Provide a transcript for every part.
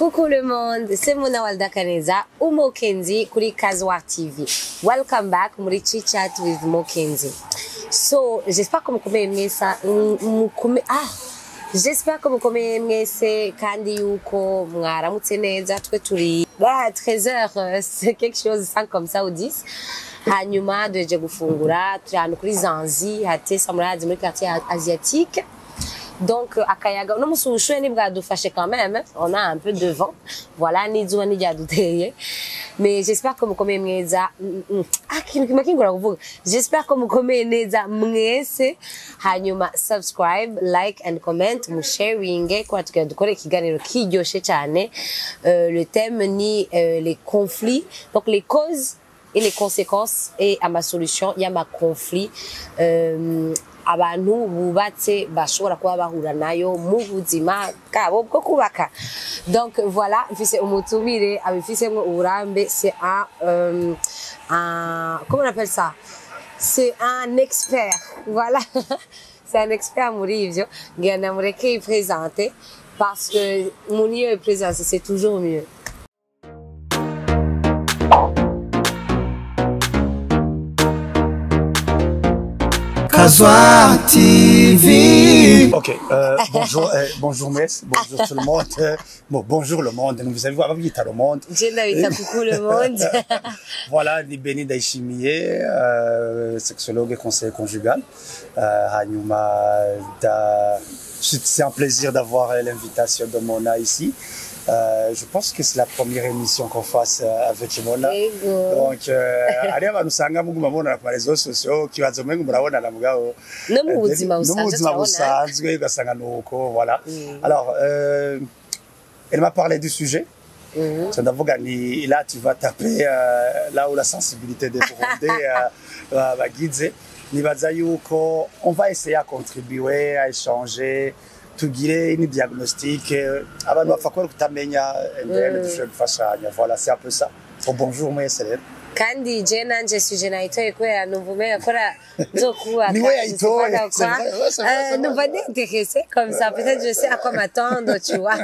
Coucou le monde, c'est Mona Walda Kaneza ou Mokenzi kuri Kazwar TV. Welcome back muri Chit Chat with Mokenzi. So, j'espère que mukomeye mwese mukome ah J'espère que mukomeye mwese kandi yuko mwaramutse neza twe turi bah 13h euh, c'est quelque chose sans comme ça ou 10 hanyuma duheje gufungura turi ahantu kuri Zanzi hatesa murazi muri quartier asiatique donc akayaga uno musi ubushuhe ntibwadufashe quand même on a un peu de vent voilà n'izuba ntiryaduteye mais j'espère ko mukomeye mweza Mm, mm. ah ikintu kimwe kingora kuvuga j'espère ko mukomeye neza mwese hanyuma subscribe like and comment musharinge kubera tugira dukore ikiganiro kiryoshe cyane Euh, le thème ni euh, les conflits donc les causes et les conséquences et ama solution y'ama conflit euh, abantu bubatse bashobora kuba bahura nayo mu buzima bwabo bwo kubaka donc voilà mfise umutumire abifisemwo uburambe c'est un, euh, un comment on appelle ça c'est un expert voilà c'est un expert muri ivyo ngira namureke yipresente parce que umuntu iyo yipresente c'est toujours mieux Kazwa TV. Ok, euh, bonjour, euh, bonjour Mess, bonjour tout le monde. Euh, bon, bonjour le monde, vous avez vu, avant vite le monde. je ndabita coucou le monde Voilà, ni Béni Daishimiye, euh, sexologue et conseiller conjugal. Euh, hanyuma, da- c'est un plaisir d'avoir euh, l'invitation de Mona ici. Euh, je pense que c'est la première émission qu'on fasse euh, avec Mona. Ego. Donc, euh, hariho abantu usanga muguma mubonana ku marezo sosiyo kibazo mwe murabonana mugabo no mu buzima no mu busanzwe buzima turabona busanzwe ugasanga ni uko voilà alors euh, elle m'a parlé du sujet Mhm. so ndavuga ni là tu vas taper euh, là où la sensibilité des Burundais euh, ba- bagize nibaza yuko on va essayer à contribuer à échanger tugire ni diagnostic euh, abantu bapfa kubera kutamenya and then Mm. dushobore gufashanya voilà c'est un peu ça so bonjour mwese rero kandi je nanje suje nayitoye kubera numva umenga kora nzokubaka Niwe yayitoye, nzokubaka c'est kwa. vrai, ouais, c'est vrai, Euh, c'est numva n'intéressé comme ça peut-être je sais à quoi m'attendre tu vois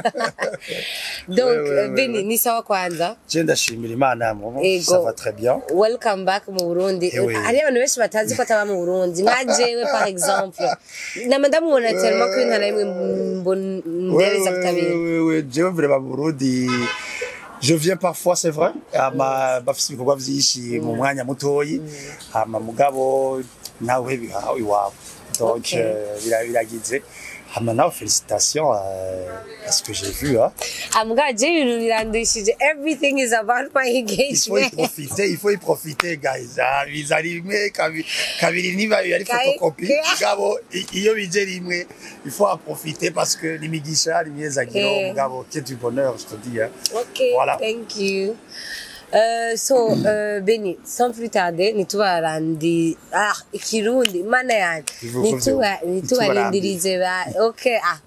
donc Ouais, ouais, euh, ouais, Beni ouais. ni sawa kwanza je ndashimira imana mu Ego. ça va très bien welcome back mu Burundi Eh oui. hari abantu benshi batazi ko ataba mu Burundi nka jewe par exemple nama ndamubona tellement ko intara imwe mbondereza kutabira jewe vrema burundi je viens parfois c'est vrai ama bafise ibikorwa vyinshi mu mwanya mutoyi hama mugabo nawe biha iwabo donc Okay. euh, bira- biragize hama nawe félicitations euh, à ce que j'ai vu hein. ambwa je ibintu birandishije everything is about my il faut y engagement profiter il faut y profiter guys ah, biza rimwe kabi- kabiri niba ari Kabi- photocopie mugabo i- iyo bije rimwe il faut en profiter parce que l'imigisha ni myiza giro Eh. mugabo que du bonheur je te dis hein. Okay, Voilà. thank you. Uh, so uh, Beni, sans plus tarder, nitubarandi ah ikirundi mana yanjye Bivuga nituba vyo. nitubarindirize ba okay ah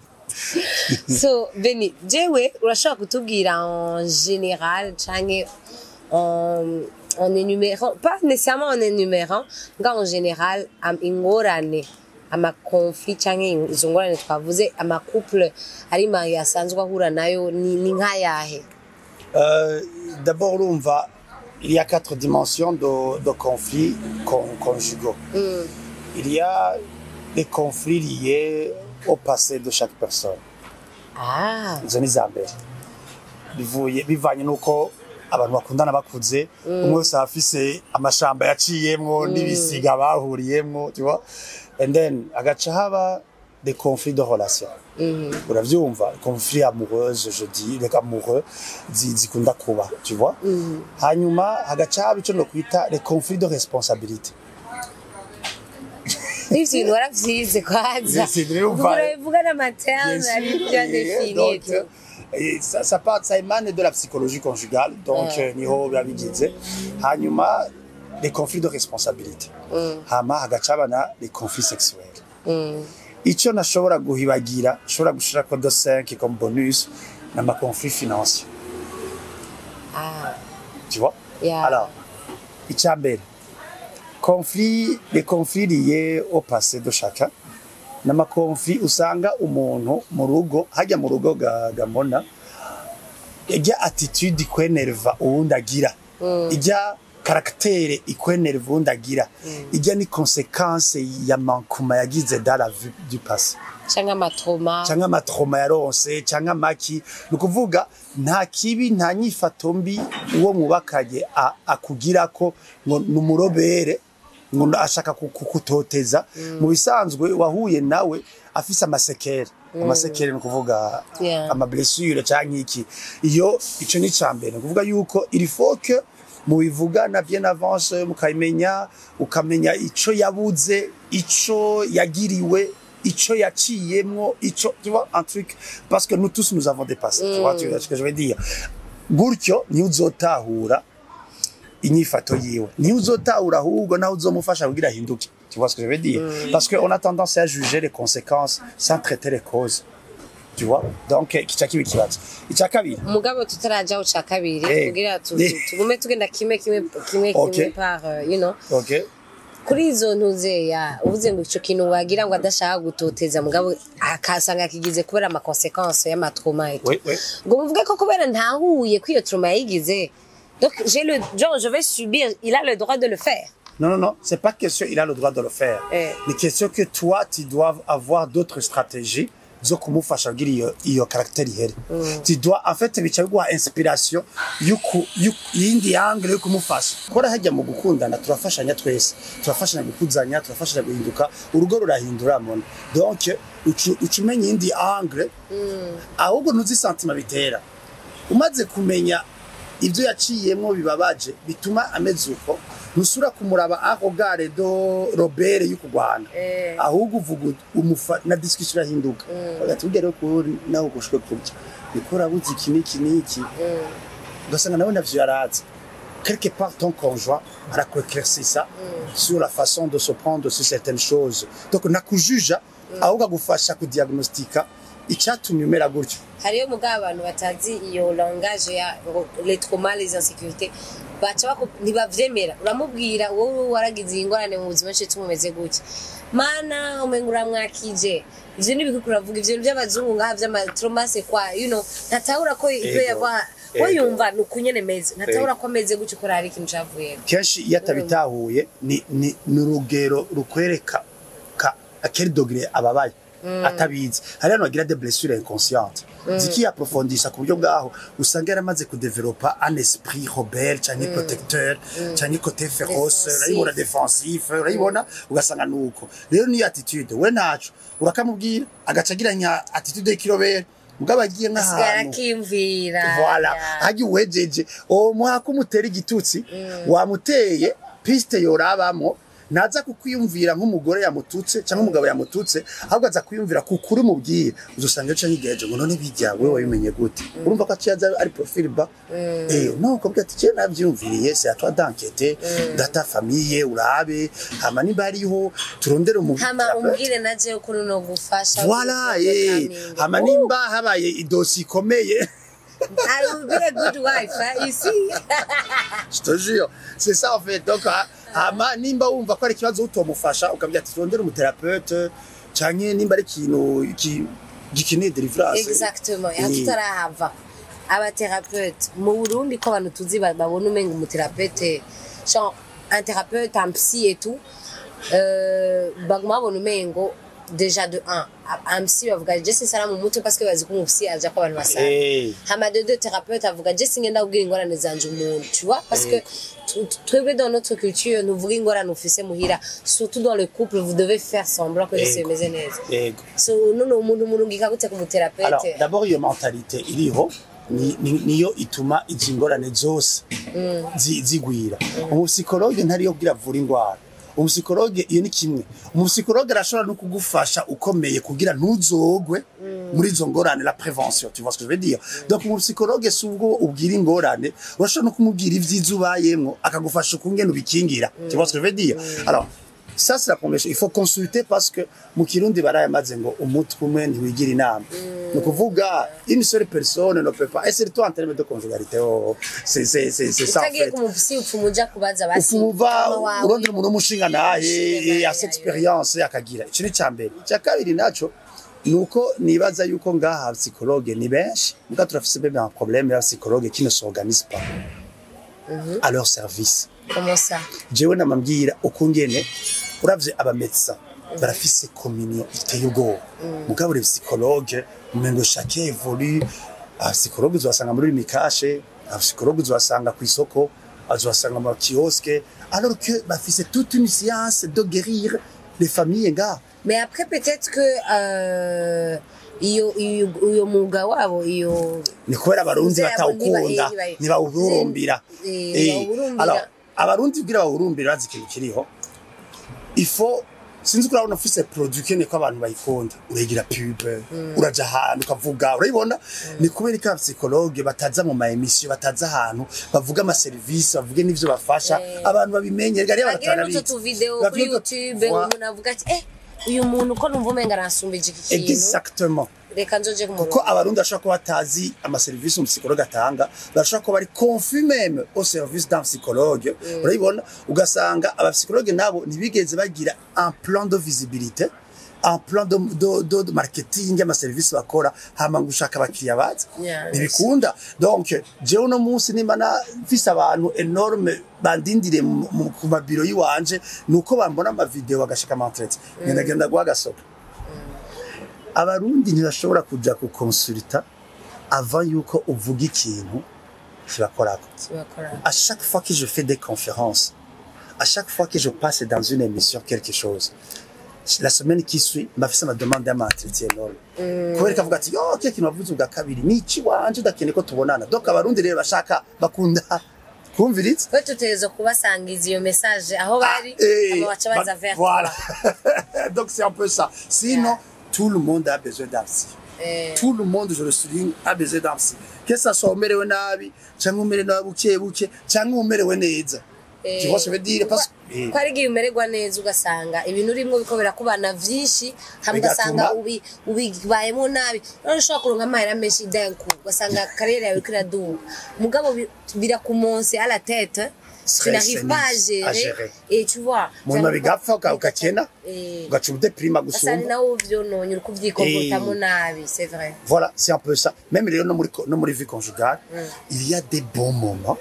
so Beni jewe urashobora kutubwira en général canke en en énumérant pas nécessairement en énumérant nga en général am ingorane amakonflit canke izo ngorane twavuze amacouple ari mariye asanzwe ahura nayo ni, ni nk'ayahe Euh, D'abord, l'UMVA, il y a quatre dimensions de, de conflits con- conjugaux. Mm. Il y a les conflits liés au passé de chaque personne. Ah, izo ni iza mbere bivuye bivanye n'uko abantu bakundana bakuze umwe wese aba afise amashamba yaciyemwo n'ibisiga bahuriyemwo tu vois and then agaca haba des conflits de relation uravyumva conflits amoureuses je dis les amoureux zi- zikunda kuba tu vois hanyuma hagaca haba ico nokwita les conflits de responsabilité ivyo bintu waravyize kwanza C'est vrai ou pas? urabivuga n'amaterme Bien ari sûr, bien et défini donc, et tout. euh, et ça, ça, part, ça émane de la psychologie conjugale, donc Ouais. euh, niho bibabigize hanyuma les conflits de responsabilité hama hagaca abana les conflits sexuels Mm. icyo nashobora guhibagira nshobora gushirako de 5 comme bonus n'ama conflits financiers Ah, tu vois Yeah. alors icya mbere conflit les conflits liés au passé de chacun n'amakonfli usanga umuntu mu rugo hajya mu rugo ga- gamona ijya attitude ikwenerva uwundi agira ijya caractère ikwenerva uwundi agira ijya ni conséquence ya mankuma yagize dans la vie du passé cyangwa amatroma cyangwa amatroma yaronse cyangwa amaki ni ukuvuga nta kibi nta nyifato mbi uwo mwubakanye a- akugira ko ngo ni umurobere ngo ashaka ku- kukutoteza mu bisanzwe wahuye nawe afise amasekere amasekere ni ukuvuga Yeah. amablessure cyangwa iki iyo ico ni ca mbere ni ukuvuga yuko il faut que mubivugana bien avance mukabimenya ukamenya ico yabuze ico yagiriwe ico yaciyemwo ico tu vois un truc parce que nous tous nous avons dépassé tu vois tu vois ce que je veux dire gutyo niyo uzotahura inyifato yiwe niyo uzotahura ahubwo naho uzomufasha kugira ahinduke tu vois ce que je veux dire parce que on a tendance à juger les conséquences sans traiter les causes tu vois donc kica kiba ikibazo icya kabiri mugabo tutaraja ku ca kabiri Eh. kugira tu- Eh. tu- tugume tugenda kimwe kimwe kimwe Okay. kimwe par euh, you know ok kuri izo ntuzeya uvuze ngo ico kintu wagira ngo adashaka gutoteza mugabo akasanga akigize kubera amakonsekanse y'amatroma etu oui oui ngo muvuge ko kubera ntahuye ko iyo troma yayigize donc j'ai le genre je vais subir il a le droit de le faire Non, non, non, c'est pas question il a le droit de le faire. Eh. Mais question que toi, tu dois avoir d'autres stratégies zo kumufasha kugira iyo iyo caractère ihere tu dois en fait bica biguha inspiration yuku yuku- yindi angle yo kumufasha kora hajya mu gukundana turafashanya twese turafashanya gukuzanya turafashanya guhinduka urugo rurahindura mona donc ucu uca umenya iyindi angle ahubwo ntuzi santima bitera umaze kumenya ibyo yaciyemo bibabaje bituma ameze uko ntusura kumuraba aho gare do robere yo kurwana Eh. ahubwo uvuga ut- umufa na discussion irahinduka bagati ugere ko nawe ugushwe kurya niko urabuze iki n'iki n'iki ugasanga nawe navyo yarazi quelque part ton conjoint arakueclaircir ça sur la façon de se prendre sur certaines choses donc nakujuja ahubwo agufasha kudiagnostika icyatumye umera gutyo hariyo mugabo abantu batazi iyo langage ya ngo les traumas les insécurités baca bako ntibavyemera uramubwira wowe waragize iyi ngorane mu buzima cyo tumumeze gutya mana umenga uramwakije ivyo ni ibikuku uravuga ivyo ni by'abazungu ngaha vy'amatrauma c'est quoi you know ntatahura ko ibyo Ego. yava we Ego. yumva ni ukunyene meze ntatahura ko ameze gutyo ko hari ikintu cavuyemo kenshi iyo atabitahuye ni ni ni urugero rukwereka ka akeri dogere ababaye atabizi hari hano bagira de blessure inconsciente zikiyaprofondisha ku buryo bwaho usanga yaramaze kudevelopa un esprit rebelle cyangwa protecteur cyangwa côté féroce Defensif. urayibona defensif urayibona ugasanga nuko rero niyo attitude we ntaco urakamubwira agaca agira nya attitude y'ikirobere mugabo agiye asigara nk'ahantu akimvira voilà Yeah. hajya uwejeje uwo mwaka umutera igitutsi wamuteye piste yorabamo naza kukwiyumvira nk'umugore yamututse cyangwa umugabo yamututse ahubwo aza kwiyumvira ku kuri mubwire uzusanga ejo nyigeje ngo none bijya we wabimenye gute urumva ko aciyaza ari profil ba eh no ukabwira ati je navyumviriye c'est à toi d'enquêter data famille urabe hama niba hariho turondere umu hama umbwire naje ko no gufasha voilà eh hama nimba habaye idosi ikomeye I will be a good wife, hein, ici. Je te jure, c'est ça en fait. Donc, ah, hama nimba wumva ko ari ikibazo utomufasha ukabwira ati turondere umuterapeute canke nimba ari ikintu iki- gikeneye delivrance Exactement. Eh, Ya tutarahava. Abathérapeute. Mu Burundi ko abantu tuzi ba- babona umenga umuthérapeute, genre un thérapeute, un psy et tout, euh, baguma babona umengo déjà de un. Un psy bavuga je sinsara mu mutwe parce que bazi ko umupsi aja ko abantu basara. eh, hama de deux thérapeutes avuga je singenda kubwira ingorane zanje umuntu tu vois parce que tu- tu- twebwe dans notre culture nuvuga ingorane ufise muhira surtout dans le couple vous devez faire semblant que byose Ego. bimeze neza ego. so none umuntu murungika gute ku Alors, muthérapeute d'abord iyo mentalité iriho ni- ni- niyo ituma izi ngorane zose zi- zigwira umupsikologe ntariyo kugira avura indwara umupsikologe iyo ni kimwe umupsikologe arashobora no kugufasha ukomeye kugira ntuzogwe muri izo ngorane la prévention tu vois ce que je veux dire donc umupsikologe si ubwo ubwira ingorane urashobora no kumubwira ibyiza ubayemwo akagufasha ukungene ubikingira tu vois ce que je veux dire alors ça c'est la première chose il faut consulter parce que mu kirundi barayamaze ngo umutwe umwe ntiwigira inama ni ukuvuga une seule personne ne peut pas et surtout en termes de conjugalité oh, c'est c'est c'est c'est ça en utagiye fait ku mupsi upfuma uja kubaza basi ufumuva mama wawe. urondera umuntu w'umushinga naye Umushinga naye, asa experience akagira icyo ni icya mbere icya kabiri naco nuko nibaza yuko ngaha psychologue ni benshi muga turafise même un problème ya psychologue qui ne s'organise pas à leur service comment ça jewe namambwira uko ngene uravye abamedecin barafise communion iteye ubwoba mugabo les psychologue umengo chacun évolue abapsikologe uzobasanga muri mikashe abapsikologe uzobasanga kw'isoko uzobasanga mu kioske alors que bafise toute une science de guérir les familles ngaha mais après peut-être que euh, iyo iyo uyo mwuga wabo iyo ni kubera abarundi Uze abo batawukunda niba- niba- ntibawuhurumbira Eh, Eh, bawuhurumbira. alors, abarundi kugira bawuhurumbire bazi ikintu kiriho ifo sinzi ko urabona ufise produit ukeneye ko abantu bayikunda uregira pub uraja ahantu ukavuga urayibona ni kubera ko abapsikologe bataza mu maemisiyo bataza ahantu bavuga amaserivisi bavuge n'ivyo bafasha abantu babimenye rega rero bagira abantu n'utu tuvideo Bagira kuri utu- youtube Voilà. umuntu avuga ati eh uyu muntu ko numva umenga arasumbije iki kintu exactement reka nzoje ku kuko murongo abarundi bashobora kuba batazi amaserivisi umusipsikologe atanga bashobora kuba bari confus meme au service d'un psychologue urabibona ugasanga abapsikologe nabo ntibigeze bagira un plan de visibilité un plan de, de, de, de marketing y'amaserivisi bakora hama ngo ushaka abakiriya baza Yeah, ntibikunda donc jewe uno munsi nimba na mfise abantu enorme bandindire mu- mu- ku mabiro yiwanje nuko bambona amavideo bagashika amantrete ngenda genda guha agasopo abarundi ntibashobora kuja kukonsulta avant yuko uvuga ikintu kibakorako kibakora à chaque fois que je fais des conférences à chaque fois que je passe dans une émission quelque chose la semaine qui suit mbafise amademande y'amaentretien énorme kubera ikavuga ati yo kile kintu wavuze ubwa kabiri ni iki wanje udakeneye ko tubonana donc abarundi rero bashaka bakunda kumviriza twe tutegerezwa kubasangiza iyo message aho bari Eh, aba baca baza bah, vers voilà donc c'est un peu ça sinon tout le monde a besoin d'un psy Eh. tout le monde je le souligne a besoin d'un psy que ça soit umerewe nabi cyangwa umerewe nabi buke buke cyangwa umerewe neza tu vois ce que je veux dire parce que ko ari igihe umererwa neza ugasanga ibintu urimo biko birakubana vyinshi hamwe ugasanga Bigatuma- ubi- ubibayemo nabi none ushobora kuronka amahera menshi denku ugasanga kariyeri yawe iriko iraduga mugabo bi- birakumonse à la tête tu n'arrives pas à à gérer gérer. et tu vois Mu nyuma bigapfa uka- ugakena Eh. ugaca udeprima ugasanga ni gusumba nawe uvyononye uriko uvyikomportamo nabi c'est vrai voilà c'est un peu ça même rero no muri co- no muri vie conjugale il y a des bons moments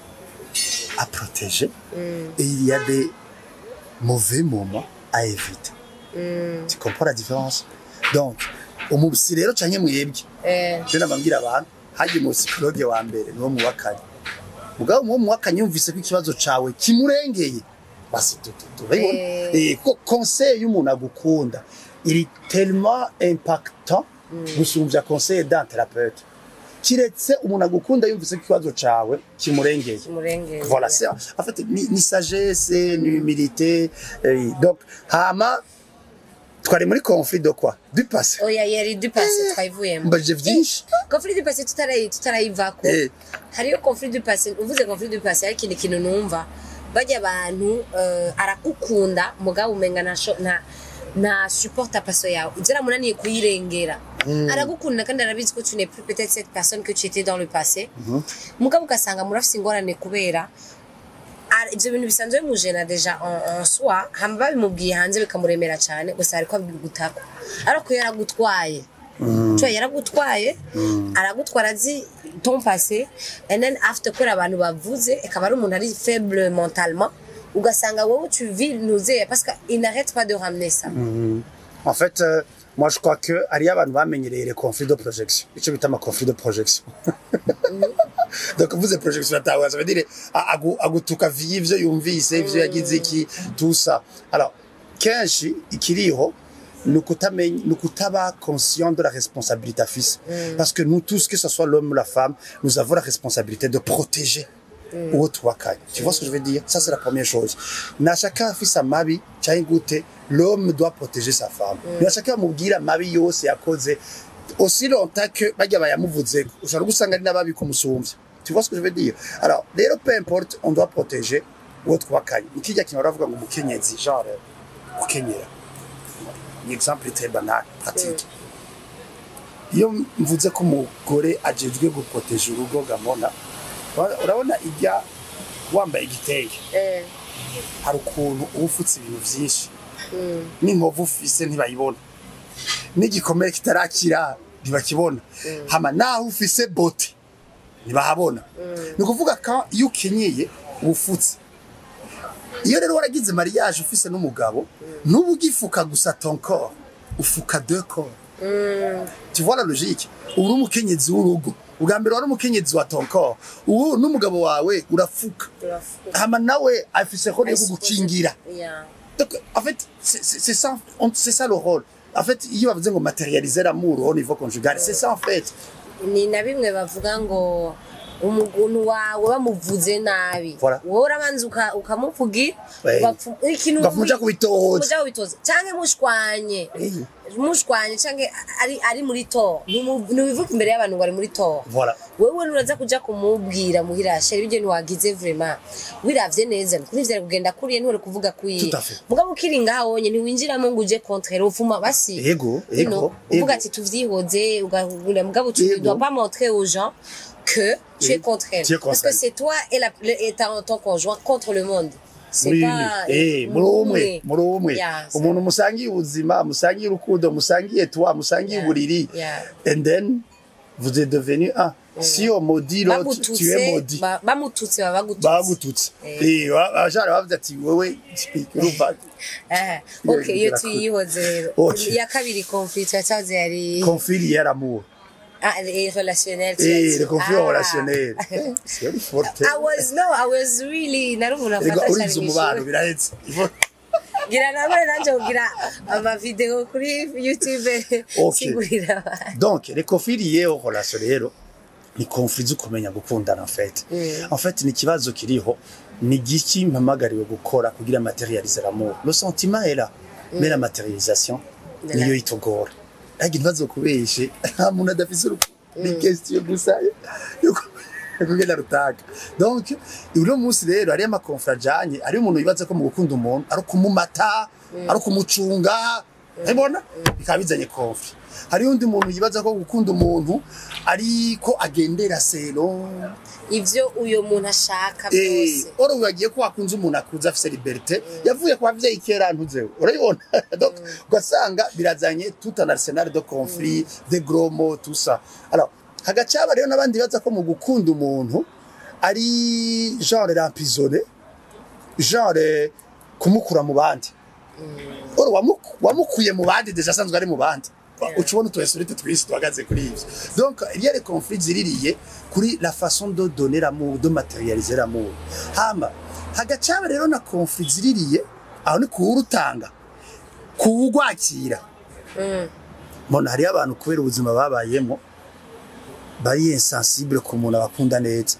à protéger et il y a des mauvais moments à éviter tu comprends la différence donc umubisi rero canke mwebwe Eh, je nababwira abantu hagiye mu psychologue wa mbere niwo muwakanye mugabo muwo muwakanye yumvise ko ikibazo cawe kimurengeye basi tututu urabibona Eh. eh ko conseil y'umuntu agukunda il est tellement impactant gusumvya conseil d'un thérapeute kiretse umuntu agukunda yumvise ko ikibazo cawe kimurengeye kimurengeye voilà c'est en fait ni, ni sagesse ni humilité eh, donc hama twari muri conflit de quoi du passé oya yari dupase twayivuyemo mbajije vyinshi conflit du passé tutarayi tutarayivako Eh. hariyo conflit du passé uvuze conflit du passé hari ikindi kintu numva bajya abantu eh, aragukunda mugabo umenga ntasho- nta nta supporta paso yawe byaramunaniye kuyirengera aragukunda kandi arabizi ko tu n'es plus peut-être cette personne que tu étais dans le passé mugabo ugasanga murafise ingorane kubera ara- ivyo bintu bisanzwe bimujena deja en, en soi hama babimubwiye hanze bikamuremera cyane gusa ariko abigutako ariko iyo yaragutwaye Cyo yaragutwaye aragutwara azi ton passé and then after kubera abantu bavuze akaba ari umuntu ari faible mentalement ugasanga wowe tu vis nausée parce qu'il n'arrête pas de ramener ça En fait, euh, moi je crois que hariyo abantu bamenyereye les conflits de projection. Icyo bita ama conflits de projection. Donc uvuze projection atawe ça veut dire a- agu- agutuka via ivyo yumvise ivyo yagize iki tout ça. Alors kenshi ikiriho ni ukutamenya ni ukutaba conscient de la responsabilité afise parce que nous tous que ce soit l'homme ou la femme nous avons la responsabilité de protéger uwo tubakanye tu vois ce que je veux dire ça c'est la première chose nashaka afise amabi cyangwa gute l'homme doit protéger sa femme nashaka amubwira amabi yose yakoze aussi longtemps que bajya bayamuvuzeko ushobora gusanga ari n'ababi kumusumvya tu vois ce que je veux dire alors rero peu importe on doit protéger uwo twubakanye ikijya kintu baravuga ngo umukenyezi genre gukenyera ni exemple très banal pratique iyo mvuze ko umugore ajejwe guproteje urugo gamona ura- urabona ijya wambaye igitenge eh, hari ukuntu uba ufutse ibintu byinshi n'inkovu ufise ntibayibona n'igikomere kitarakira ntibakibona hama naho ufise bote ntibahabona ni ukuvuga ko iyo ukenyeye ubufutse iyo rero waragize mariage ufise n'umugabo n'ubu ugifuka gusa ton corps ufuka deux corps tu vois la logique uri umukenyezi w'urugo ubwa mbere wari umukenyezi wa ton corps ubu n'umugabo wawe urafuka hama nawe afise role yo kugukingira Yeah. donc en fait c'est c'est- c'est ça on- c'est ça le rôle en fait iyo bavuze ngo matérialiser l'amour au niveau conjugal c'est ça en fait ni na bimwe bavuga ngo umuntu wawe bamuvuze nabi Voilà. wowe urabanza uka- ukamuvugira Ouais. ugapfu- ikintu Ugafu muja kubitoza. muja kubitoza canke mushwanye Eh. mushwanye canke ari ari muri to ntibivuga imbere y'abantu ngo ari muri to voilà wewe nuraza kuja kumubwira muhira sheri ibyo ntiwagize vraiment wiravye neza kuri vyari kugenda kuriye ntore kuvuga kuyi Tout à fait. mugabo ukiri ngaho wonye ntiwinjiramo ngo uje contre ufuma basi Ego, You ego, know, ego. uvuga ati tuvyihoze ugahura mugabo tu ne Ego. dois pas montrer aux gens que tu es Ego. contre elle Tu es contre parce que elle. c'est toi et, la, le- et ta, ton conjoint contre le monde c'est muri pas eh muri umwe muri umwe Yeah, so- umuntu musangiye ubuzima musangiye urukundo musangiye toi musangiye Yeah, uburiri yeah. and then vous êtes devenu un si on maudit l'autre tu es bagututse maudit ba- bamututse baba bagututse bagututse Eh. eh abajara bavuze ati wewe urumva Eh, Iyo ok iyo birakura. tuyihoze rero Ok. iya kabiri conflit yacaze yari conflit hier amour ah, les relationnels tu as eh dit. le conflit Ah. relationnel Eh, c'est forte I was no I was really nari umuntu Ego, afata urinze cyane umubano mw'ishuri. birahetse ngira nawe nanjye kugira amavideo kuri youtube Ok. sigurira abantu donc les conflits liés aux relations rero ni conflits zo kumenya gukundana en fait en fait ni ikibazo kiriho ni giki mpamagariwe gukora kugira materialiser l'amour le sentiment est là mais la matérialisation De niyo la- itogora ariko ntibazo kubeshe nta muntu adafise urukundo ni question gusa yo ku- yo kugenda rutaka donc uno munsi rero hariyo amakonfra ajanye hariyo umuntu yibaza ko mu gukunda umuntu ari ukumumata ari ukumucunga ubona bikaba bizanye konfli hariyo undi muntu yibaza ko gukunda umuntu ariko agendera sero ivyo uyo muntu ashaka Eh, byose oro wagiye ko wakunze umuntu akuze afise liberté yavuye ku bavyeyi kera ntuzewe urabibona donc ugasanga birazanye tout un arsenal de conflits de gros mots tout ça alors hagacaba rero n'abandi baza ko mu gukunda umuntu ari genre rampizone genre kumukura mu bandi oro wamuku- wamukuye mu bandi deja asanzwe ari mu bandi uca ubona utu esurite twinshi duhagaze kuri ivyo donc il y a les conflits ziririye kuri la façon de donner l'amour de matérialiser l'amour hama hagacaba rero na conflit ziririye aho ni kuwurutanga kuwugwakira mbona hariyo abantu kubera ubuzima babayemo bari insensible ku muntu abakunda neza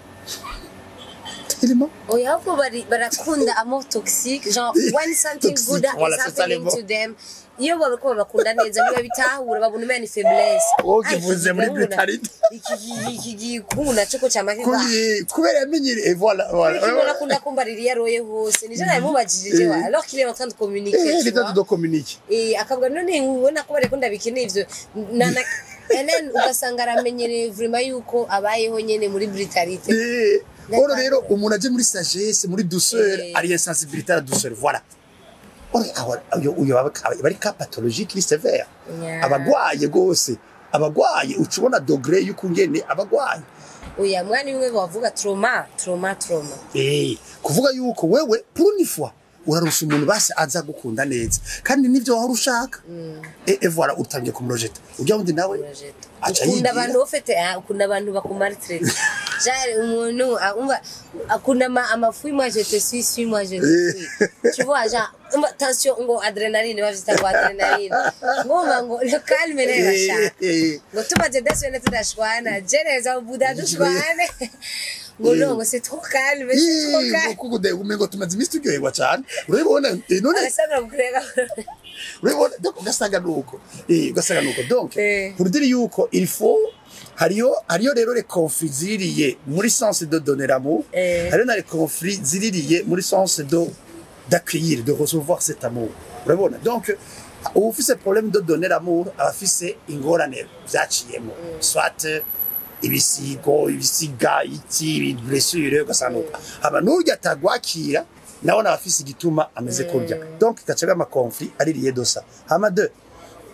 Tellement. oya ahubwo bari- barakunda amour toxique genre when something Toxique, good voilà, is c'est ça, les happening mots. to them iyo babiko babakunda neza ntibabitahura babona umenya ni faiblesse Wowe Ai, ukivuze iki muri gahunda- brutality. iki iki- iki gikungu naco ko camake Kuri- kubera yamenyereye voilà voilà Kibona akunda kumbarira iyo aroye hose nije nabimubajije wa Eh. alors qu'il est en train de communiquer eh tu les vois temps de communiquer Eh, akavuga none ubona ko bariko ndabikeneye ivyo na na and then ugasanga aramenyereye vraiment yuko abayeho nyene muri brutalite Eh, D'accord. oro rero umuntu aje muri sagesse muri douceur Eh. ari insensibilité à la douceur voilà oro aho uyo uyo aba aba ari ka pathologique ni sévère Yeah. abagwaye gose abagwaye uca ubona dogre y'ukungene abagwaye oya mwana imwe bavuga trauma trauma trauma eh kuvuga yuko wewe pour une fois urarusha umuntu basi aza gukunda neza kandi nivyo wahora ushaka eh eh, voilà utangiye kumurojeta ujya wundi nawe aca ukunda yigira. abantu ufite ah, ukunda abantu bakumaritrete jare umuntu ah, umva akunda ama- amafu moi je te suis suis moi je te suis tu vois genre umva tension ngo adrenaline bavyita ngo adrenaline ngumva ngo le calme ne Eh, bashaka eh. ngo tumaze daswene tudashwana jeneza ubuda dushwane ngo no ngo c'est trop calme c'est trop calme kukude umengo tumaze iminsi turyoherwa cyane urabibona eh, none arasabira kukurega urabibona donc ugasanga nuko eh ugasanga nuko donc Eh. pour dire yuko il faut hariyo hariyo rero les conflits ziririye muri sens de donner l'amour Eh. hariyo na les conflits ziririye muri sens de d'accueillir de recevoir cet amour urabona donc uba ufise problème de donner l'amour aba afise ingorane vyaciyemo soit ibisigo ibisiga iki blessure ugasanga nuko hama n'urya atagwakira nawe nawe afise igituma ameze kurya donc gacaga ama conflit aririye dosa hama deux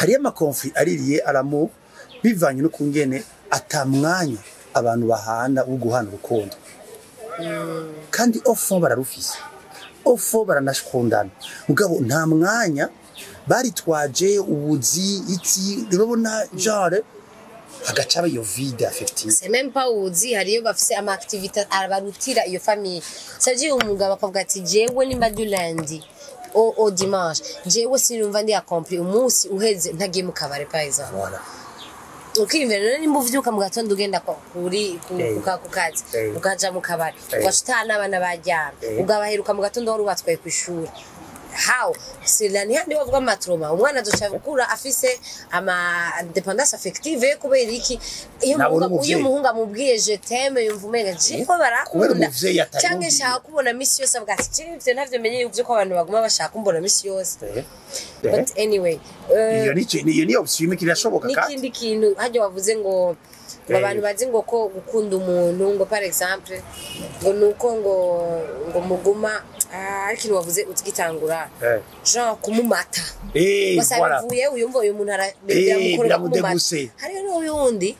hariyo amakonfli aririye aramu bivanye no kungene atamwanya abantu bahana wo guhana urukundo kandi ofo bararufise ofo baranashkundana mugabo nta mwanya baritwaje ubuzi iki urabona genre hagaca aba iyo vide affective c'est même pas uzi hariyo bafise ama activité abarutira iyo famille ça veut dire umugabo akavuga ati jewe nimba du lundi au, au dimanche jewe sinumva ndi accompli umunsi uheze ntagiye mu kabare par exemple voilà ukiyumvira rero nimba uvyuka mu gatondo ugenda kwa- kuri ku- Eh. kuka- ku kazi Eh. ukaja mu kabari Eh. ugaca utaha n'abana baryamye Eh. ugabaheruka mu gatondo wari ubatwaye kw'ishuri how sila ni handi bavuga amatroma umwana azoca gukura afise ama dependance affective yo kubera iki iyo Nabona umuhungu- iyo umuvyeyi. umuhungu amubwiye je t'aime yumva umenga je ko kubera barakunda umuvyeyi atari canke mubwiye. nshaka kubona misi yose avuga ati je ivyo ntavyo menye yuko ko abantu baguma bashaka kumbona misi yose Eh, eh. but anyway eh, iyo ni iyo ni option imwe kirashoboka kandi n'ikindi kintu hajya wavuze ngo ngo Eh. abantu bazi ngo ko gukunda umuntu ngo par exemple ngo nuko ngo ngo muguma ah, ari ikintu wavuze utgitangura Eh. genre kumumata eh basa voilà bivuye uyumva uyu muntu ara- Eh, biramukorera kumumata biramudeguse. hariyo n'uyundi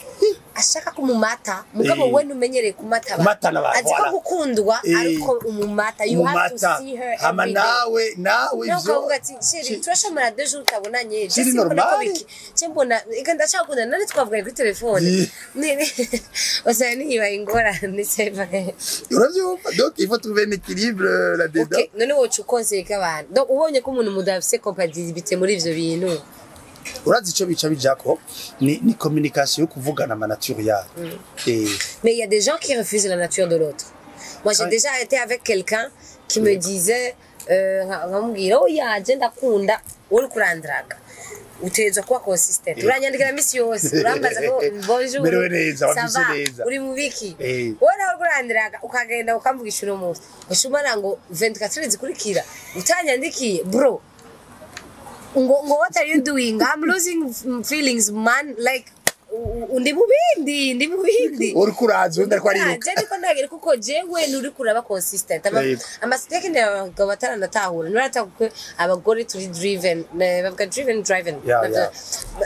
ashaka kumumata mugabo Eh. we ntumenyereye kumata abantu. Kumatana abantu, azi ko voilà. gukundwa Eh. ariko umumata you have to umumata see her hama every day nawe nawe nawe ivyo ukavuga ati sheri Shi- turashamara deux jours utabonanye je Shiri simbona ko normal. biki je mbona eka ndacakunda nani twavuganye kuri telefone Ye. nini usanga niyibaye ingorane seva uravyumva donc il faut trouver un équilibre euh, là dedans okay none woca ukonseye k'abantu donc ubonye ko umuntu mudafise compatibilité muri ivyo bintu urazi ico bica bijako ni, ni communication yo kuvugana ama nature yayo eh mais il y a des gens qui refusent la nature de l'autre moi j'ai Ouais. déjà été avec quelqu'un qui me disait euh, nka- nkamubwira oya je ndakunda uri kurandraga utegerezwa kuba consistent uranyandikira misi yose urambaza ko bonjour Merewe neza, ça wavyise va, neza. uri mu biki Eh. wowe nawe kurandiraga ukagenda ukamvugisha uno munsi ushumara ngo 24 zikurikira utanyandikiye bro ngo ngo what are you doing i'm losing feelings man like u- u- ndi mu bindi ndi mu bindi uriko uraza undi ariko ariruka je niko ndagira kuko jewe nuri kuraba consistent Ama- Yego. amasiteke abagabo bataranatahura nurataka ko abagore turi driven ne- bavuga driven driven Yeah, Bavuga- yeah.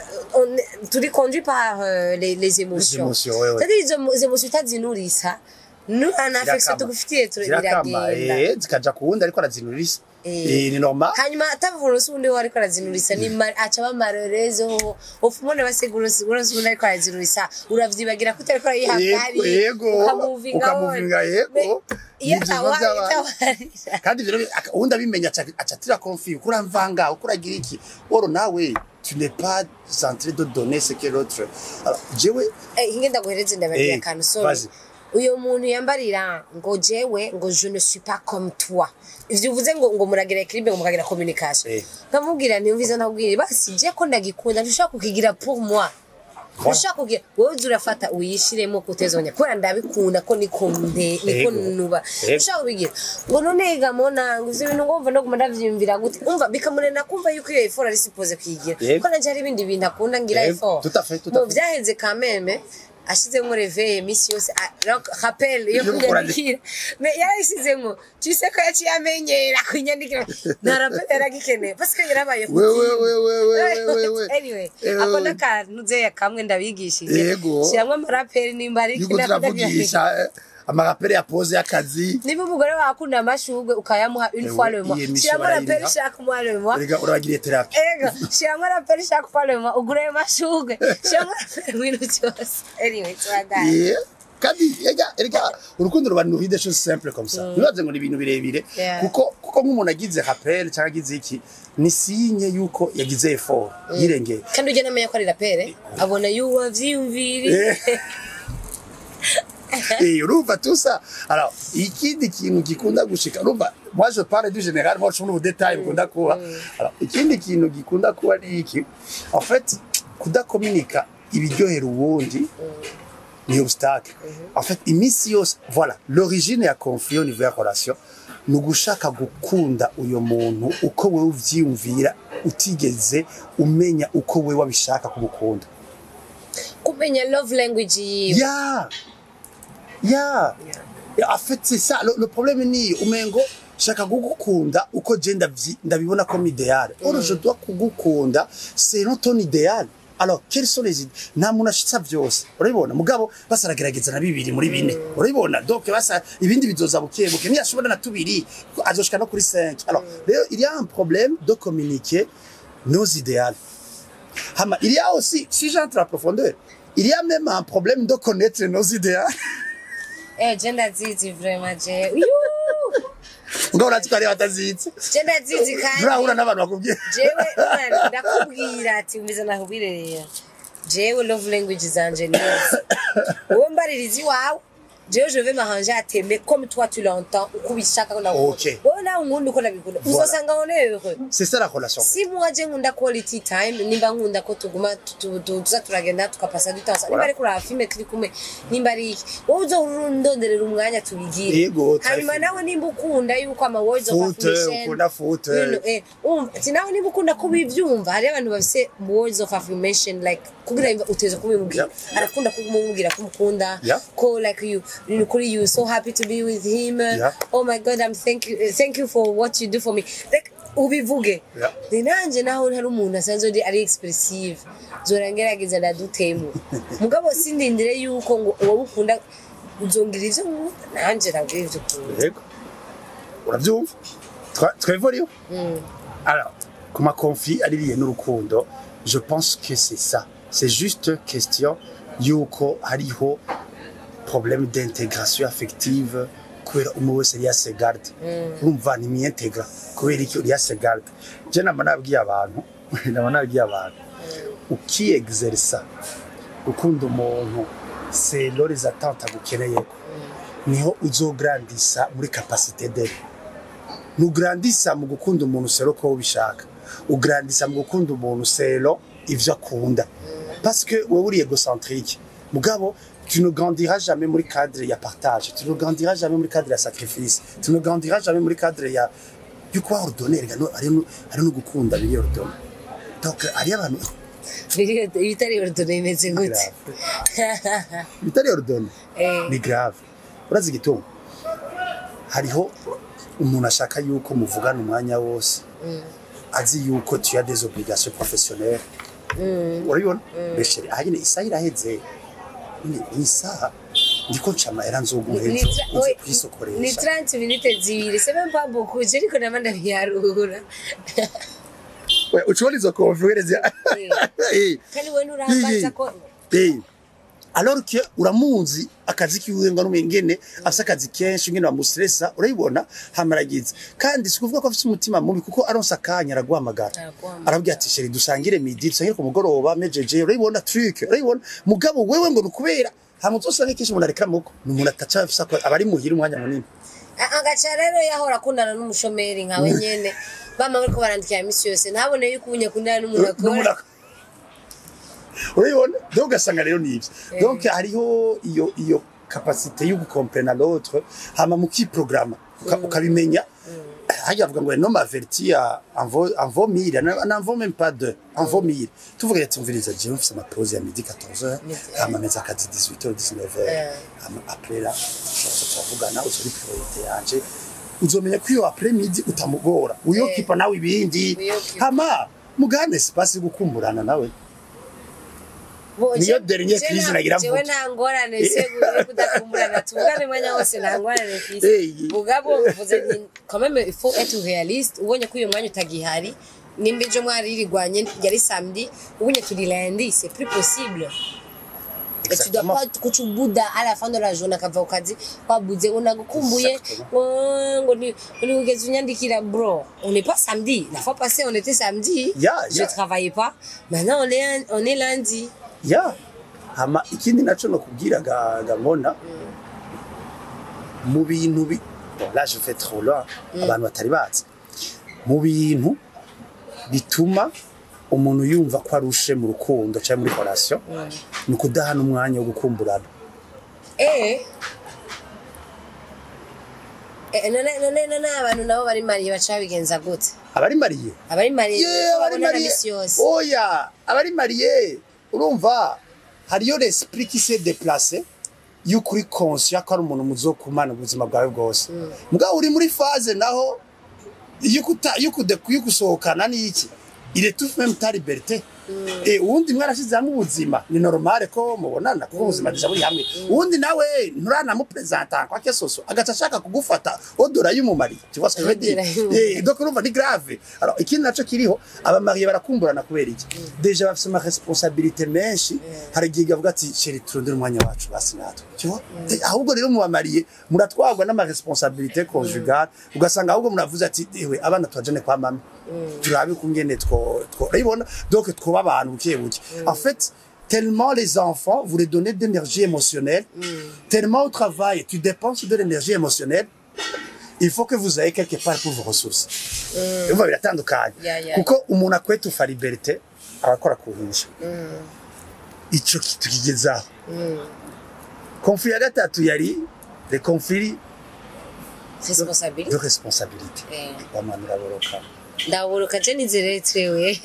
on est- turi conduit par euh, les, les émotions émotions, ouais, ouais. c'est-à-dire izo mo- izo émotions utazinurisa nta affection Zirakama. tugufitiye tu- zirakama biragenda eh zikaja ku wundi ariko arazinurisa Eh. eh ni normal hanyuma atavuronse ubundi we ariko arazinurisa ni ma- aca bamarerezo ufumone baseguronse ubundi ariko arazinurisa uravyibagira ko utariko yego arayihangari yego ukamuvinga ukamuvinga yego iyo Ni vyiza atawa- vy'abantu. itawarira kandi ivyo rero aka- uwundi abimenya aca aca atira confie uko uramvanga uko uragira iki oro nawe tu n'es pas centré de donner ce que l'autre alors jewe Eh, ingenda guhereze ndabagira Eh, akantu sorry vas-y. uyo muntu yambarira ngo jewe ngo je ne suis pas comme toi ivyo uvuze ngo ngo muragira equilibre ngo mukagira communication Eh. nkamubwira ntiyumviza ntabwire basi je ko ndagikunda ntushobora kukigira pour moi Voilà. ushaka kugira wowe uza urafata uyishiremo kutezanya kubera ndabikunda ko niko nde niko Yego. nuba Yego. ushaka kubigira ngo none gamona ngo ivyo bintu ngomva no guma ndavyiyumvira gute umva bikamurena kumva yuko iyo effort ari supposé kuyigira Yego. ko nanje hari ibindi bintu akunda ngira Yego. effort Tout à fait, tout à Bon, fait. vyaheze quand même ashizemo reveye misi yose a- donc rappel yo Yo gukora kunyandikira mais yarayishizemo tu sais ko yaciye amenyera kunyandikira nta rappel yaragikeneye parce que yarabaye we we we we we we we anyway Eh, ako we. n'akantu zeya kamwe ndabigishije Yego. shyiramo amaraperi nimba ari yuko turavugisha eh, amaraperi ya pose y'akazi niba umugore wawe akunda amashugwe ukayamuha une Eh, fois oui, le mois iyi emission shyiramo raperi barayiriha. chaque mois le mois erega urabagiriye terapi ego shyiramo raperi chaque fois le mois ugure ayo mashugwe shyiramo raperi ibintu byose anyway turadana Yeah. kandi erega erega urukundo ruba ni des choses simples comme ça ntibaze ngo ni ibintu birebire Yeah. kuko kuko nk'umuntu agize rappel cyangwa agize iki ni sinye yuko yagize effort yirengeye kandi ujya namenya ko ari rapere abona yuwo wavyiyumviriye Eh, urumva tout ça alors ikindi kintu gikunda gushika urumva moi je parle du général moi je trouve détail bikunda kuba alors ikindi kintu gikunda kuba ni iki en fait kudakominika ibiryohera uwundi ni obstacle en fait iminsi yose voilà l'origine ya conflit au niveau ya relation ni ugushaka gukunda uyo muntu uko wewe uvyiyumvira utigeze umenya uko wewe wabishaka kumukunda kumenya love language yiwe ya ya en fait c'est ça le, le problème ni umengo shaka kugukunda uko je ndavyi- ndabibona comme idéal or je dois kugukunda selon ton idéal alors quelles sont les idées nta muntu ashitsa vyose urabibona mugabo basa aragerageza na bibiri muri bine urabibona donc basa ibindi bizoza buke buke ntiyashobora na tubiri azoshika no kuri 5 alors rero il y a un problème de communiquer nos idéaux Hama, il y a aussi, si j'entre à profondeur, il y a même un problème de connaître nos idéaux. Eh, je ndazizi vraiment je. Yuuu! Ngo urazi ko ari batazizi. Je ndazizi kandi. Urahura n'abantu bakubwira. jewe umwana ndakubwira ati umeze nakubwire rero jewe love language zanje neza wowe mbaririza iwawe jewe je vais m'arranger à t'aimer comme toi tu l'entends uko ubishaka ko nawe Ok. wowe nawe unkunda uko nabikunda Voilà. uzosanga on est heureux C'est ça la relation. si moi je nkunda quality time nimba nkunda ko tuguma tu- tu- tu- tuza turagenda tukapasa dutansa nimba Voilà. ari kuraba filme turi kumwe nimba ari iki wowe uzohora undonderera umwanya tubigire Yego, hanyuma try nawe nimba ukunda yuko ama words of Foot, affirmation ukunda foot. you know, eh, um, ati nawe niba ukunda kubivyumva hariho abantu bafise words of affirmation like kugira ngo uteze kubimubwira Yeah. arakunda kumubwira ko umukunda Yeah. ko like you you kuri you so happy to be with him Yeah. oh my god i'm thank you eh, thank you for what you do for me like ubivuge Yeah. ni nanje naho ntari umuntu asanzwe ari- ari expressive zora ngerageza ndadutemo mugabo sindindire yuko ngo wowe ukunda uzongira ivyo nkunda nanje nabwira ivyo ukunda Yego. Uravyumva? Twa- Twevoriyo? Alors, ku ma conflit ari lié n'urukundo, je pense que c'est ça. C'est juste question yuko hariho problème d'intégration affective kubera umwe wese yari yasegarde urumva ntimwiyentegra kubera iki uri yasegarde je nama nabwiye abantu nama nabwiye abantu ukiexerisa gukunda umuntu selo les attentes agukeneyeko niho uzograndisa muri capacité dele nugrandisa mu gukunda umuntu selo ko ubishaka ugrandisa mu gukunda umuntu selo ivyo akunda parce que wewe uri égocentrique mugabo tu ne grandiras jamais muri cadre ya partage tu ne grandiras jamais muri cadre ya sacrifice tu ne grandiras jamais muri cadre ya yuko ordonner rega no ari no ari no gukunda biri ordonner donc ari abantu Biri- ibitari ordone imeze gute bitari ordonner Eh. ni grave urazi igituma hariho umuntu ashaka yuko muvugana umwanya wose azi yuko tu as des obligations professionnelles urabibona mbese aha nyine isaha iraheze nyine ni isaha ndiko nca amahera nzoguha Ni ejo tra- uze oi, ni kuyisokoresha 30 minutes zibiri c'est même pas beaucoup je ariko nama ndabiharura We, ucubona izo konferenzi Eh. kandi we nurambaza ko Eh. alors que uramuzi akazi kiwe ngo numengene afise akazi kenshi ngene bamustressa urayibona hamaragize kandi sikuvuga ko afise umutima mubi kuko aronse akanya araguhamagara Araguhamagara. arabwira ati sheri dusangire midi dusangire ku mugoroba mejeje urayibona truc urayibona mugabo wewe ngo nukubera hamwe uzosanga kenshi umuntu arekera muko ni umuntu ataca afise ako- aba ari muhira umwanya munini A- agaca rero yahora akundana n'umushomeri nkawe nyene bama bariko barandikira misi yose ntabone yuko ubu nyakundana n'umuntu N'umuntu akora ak- urabibona donc ugasanga rero nivyo donc hariho iyo iyo capacité yo gukomprena l'autre hama mukiprograma uka- ukabimenya hajya avuga ngo no maverti ya en vaut mille n'en vaut même pas deux en vaut mille tuvuga ati mviriza jewe mfise ama pause ya midi 14h hama meza akazi 18h 19h hama après là tuzoza turavugana uzori priorité yanje uzomenya ko iyo après midi utamugora uyokipa nawe ibindi Uyokipa. hama mugane espace yo gukumburana nawe Bo, Niyo je- dernier je crise na- nagira jewe mvuge. nta ngorane se yo kudakumburana tuvugane umwanya wose nta ngorane mfise Hey. mugabo mvuze nti quand même il faut être réaliste ubonye ko uyu mwanya utagihari nimba ejo mwaririrwanye yari samedi ubonye turi lundi c'est plus possible Et tu dois Exactement. pas kuchubuda à la fin de la journée akava ku kazi wabuze ngo nagukumbuye Exactement. ngo ngo ni ngo ni ugeze unyandikira bro on n'est pas samedi la fois passée on était samedi Yeah, je yeah. travaillais pas maintenant on est on est lundi ya hama ikindi naco nokubwira ga gamona mu bintu bi bon là je fais trop loin abantu batari bazi mu bintu bituma umuntu yumva ko arushe mu rukundo cyangwa muri relation ni ukudahana umwanya wo gukumburana Eh. Eh, none none none abantu nabo bari mariye baca bigenza gute abari mariye abari mariye Ye, ko abari babonana mariye misi yose oya abari mariye urumva hariyo l'esprit qui s'est déplacé yuko uri conscient ko ari umuntu muzokumana ubuzima bwawe bwose mugabo uri muri phase naho yukuta yukude kuyugusohokana niki il est tout même ta liberté Eh uwundi mwarashize hamwe ubuzima ni normale ko mubonana kuko ubuzima deja buri hamwe uwundi nawe nturana mu presentant kwa kesoso agaca ashaka kugufata odora y'umumari tu vois ce que je veux dire Odora y'umumari. Eh donc urumva ni grave alors ikindi naco kiriho abamariye barakumburana kubera iki deja bafise ama responsabilité menshi hari igihe gavuga ati chérie turondere umwanya wacu basi natwe tu vois Eh, ahubwo rero mubamariye muratwagwa n'ama responsabilité conjugale ugasanga ahubwo muravuze ati ewe abana twajane kwa mama turabe kungene two two urabibona donc twoba abantu buke buke en fait tellement les enfants vous les donnez d'énergie émotionnelle tellement au travail tu dépenses de l'énergie émotionnelle il faut que vous ayez quelque part pour vos ressources umva biratandukanye Ya, ya, kuko umuntu akwetufa liberté arakora kuhisha ico kitukigezaho conflit ya gatatu yari le conflit responsabilité de responsabilité Eh. bamwana uraboroka ndaburuka je niziretwewe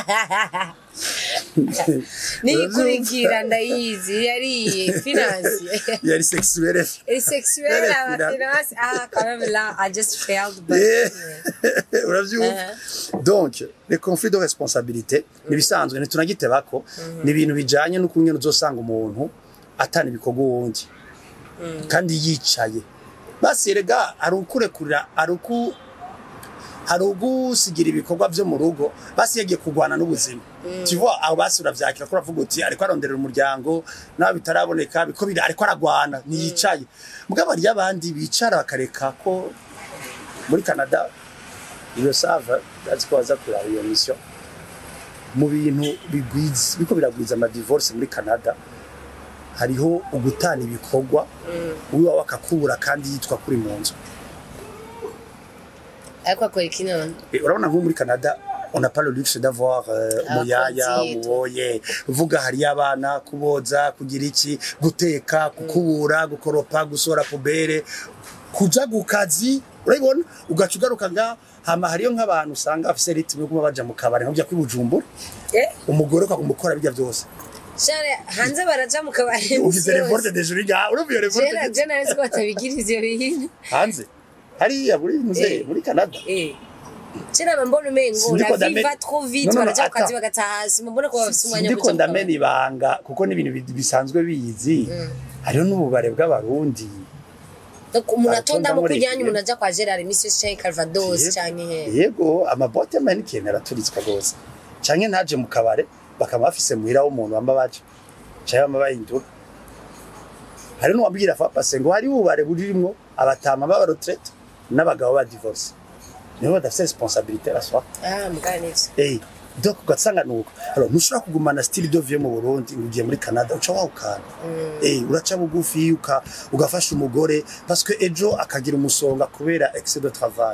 niyikurikira ndayizi yariye finance yari sexuelle et sexuelle Elle est à la finale. finance ah quand même là I just failed but Eh, uravyumva donc les conflits de responsabilité nibisanzwe ntitunagitebako ni ibintu bijanye n'ukungene uzosanga umuntu atana ibikorwa uwundi kandi yicaye basi rega hari ukurekurira hari uku hari ugusigira ibikorwa vyo mu rugo basi yagiye kurwana n'ubuzima tu vois aho basi uravyakira ko uravuga uti ariko aronderera umuryango nawe bitaraboneka biko biri ariko aragwana ntiyicaye mugabo hariyo abandi bicara bakareka ko muri canada iyo sava azi ko baza kuraba iyo mission mu bintu bigwiza biko biragwiza amadivorce muri canada hariho ugutana ibikorwa wiwa wakakubura kandi yitwa kuri mu nzu ariko akora iki none Et urabona nko muri canada on n'a pas le luxe d'avoir euh, umuyaya Abakozi, uwoye uvuga hariyo abana kuboza kugira iki guteka kukubura gukoropa gusora pubere kuja ku kazi urabibona ugaca ugaruka nga hama hariyo nk'abantu usanga afise ritime yo kuba baja mu kabari nko bya kwibujumbura eh umugore ukamukora bijya byose share hanze baraja mu kabari ugize revolte de jour ga urumva iyo revolte jera de- je nari ko batabigiriza iyo bintu hanze hariya muri muze Eh. muri canada eh jera mbona umengo Sindiko la vie ndame- va trop vite No, no, no, baraja ku kazi attends. bagataha hasi mbona ko bafise umwanya wo ndiko kuja mu ndamena kabari. ibanga kuko n'ibintu bi- bisanzwe bizi hariho n'ububare bw'abarundi Donc, umuntu Baratonda atonda mu muri kujyanye iki. umuntu aja kwa Gerard Mrs Chay Calvados Yego. canke he yego amabote y'amahenikeni araturitswa rwose canke ntaje mu kabare bakaba bafise muhira w'umuntu bamba baje canke bamba bahindura hari n'uwabwira fa pase ngo hari ububare burimwo abatama b'abaretraite n'abagabo ba divorce nibo badafise responsabilité la soir ah mugana nivyo Eh, donc ugasanga nuko alors ntushobora kugumana style de vie mu Burundi ngo ugiye muri Canada uca wawukana eh uraca bugufi uka ugafasha umugore parce que ejo akagira umusonga kubera excès de travail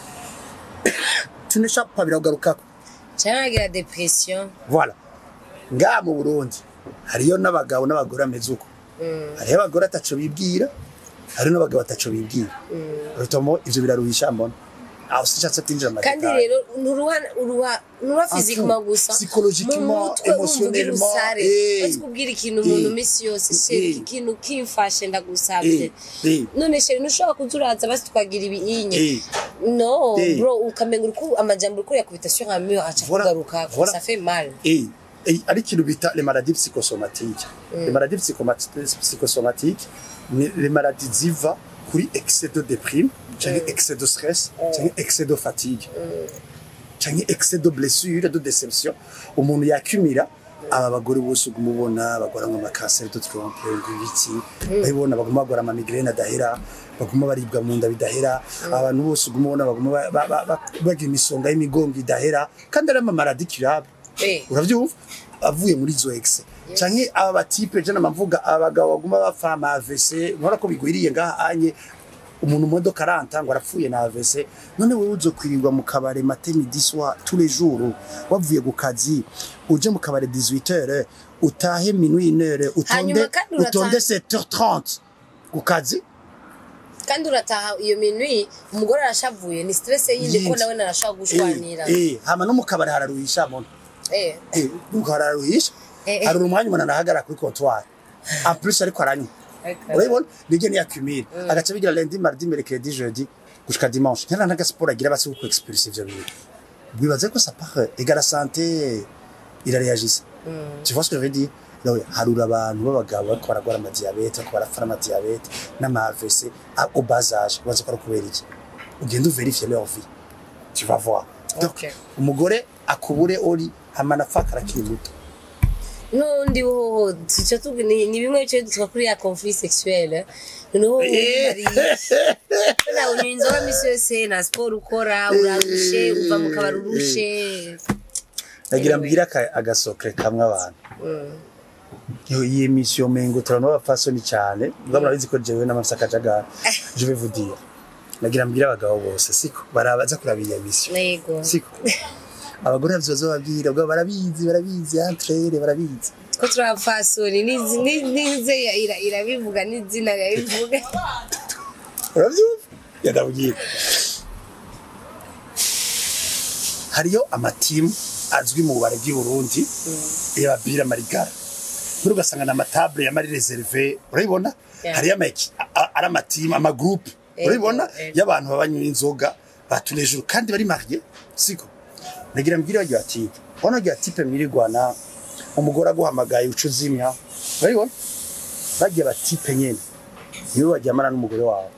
tu n'échappes pas biragarukako canke agira depression voilà nga mu Burundi hariyo n'abagabo n'abagore ameze uko hariyo abagore ataco bibwira hariyo n'abagabo ataco bibwira rutomo ivyo biraruhisha mbona aho sicatse kwinjira mu kandi madetail. rero nturuha uruha nturuha En physiquement tout, gusa psychologiquement, mu mutwe wumva ugira émotionnellement, usare eh, uzi kubwira ikintu umuntu eh, misi yose eh, sheri iki kintu kimfashe ndagusavye Eh, eh. none sheri ntushobora kuza uraza basi twagira ibinye Eh. no Eh. bro ukamenga uriko amajambo uriko yakubita sur un mur aca Voilà, kugaruka voilà. ça fait mal et, et ari ikintu bita les maladies psychosomatiques les maladies psychomati- psychosomatiques ni les maladies ziva kuri excès de déprime canke excès de stress canke excès de fatigue canke excès de blessure de déception umuntu yakumira aba bagore bose uguma ubona bagora ngo amakanseri de trompe ngo ibiki babibona baguma bagora amamigrene adahera baguma baribwa mu nda bidahera abantu bose uguma ubona baguma ba- ba- ba- ba- bagira imisonga y'imigongo idahera kandi ari amamaradi curable Eh. uravyumva avuye muri izo exe canke aba batipe je namavuga abagabo baguma bapfa ama AVC nkora ko bigwiriye ngaha anye umuntu mu modoka aranta ngo arapfuye na AVC none wewe uzokwirirwa mu kabare matin midi soir tous les jours wavuye ku kazi uje mu kabare 18h utahe minuit 1h utonde Hanyuma kandi urataha- utonde 7h30 ku kazi kandi urataha iyo minwi umugore arashavuye ni stress yindi ko Yindi. nawe narashaka gushwanira eh eh hama no mu kabare hararuhisha muntu eh eh nuko hararuhisha Eh, eh. hari umwanya umuntu arahagara kuri comptoir en plus ariko aranywa Okay. urabibona nibyo ni accumule agaca bigira lundi mardi mercredi jeudi gushika dimanche ntana naga sport agira basi ku expulse ivyo bintu bibaze ko ça part égale santé irareagisse tu vois ce que je veux dire donc harura abantu b'abagabo bariko baragwara amadiyabete bariko barafara amadiyabete n'ama AVC a- au bas âge baza ko ari kubera iki ugenda uverifie leur vie tu vas voir donc Okay. umugore akubure ori hamana fakara kiri muto n'undi hoho tuca tugi ni ni bimwe bice dutwa kuri ya conflit sexuelle noneho nawe unywa inzoga misi yose nta siporo ukora urarushe uva mu kabari urushe nagira Anyway. mbwira aka- agasokre kamwe abantu Yo, iyi mission mengo turabona abapfasoni cyane ubwo murabizi ko jewe n'amafisa akajagara je vais vous dire nagira mbwira abagabo bose siko barabaza kuraba iyi mission yego siko abagore navyo bazobabwira ubwo barabizi barabizi entrere barabizi ko turi abapfasoni n'izi- ni- nize ya- ira- irabivuga n'izina rirabivuga urabyumva yadabwira hariyo amatimu azwi mu bubare bw'i Burundi y'ababira marigara muri ugasanga na amatable ya mari reserve urabibona Yeah. hariyo ama eki- a- a- ari amatimu amagroupe Ego, urabibona ego. y'abantu babanywa inzoga batunejuru kandi bari mariye siko nagira mbwira bagira ati ubona agira tipe mwirigwana umugore aguhamagaye uca uzimya urabibona bagira batipe nyene niwe baryamana n'umugore wawe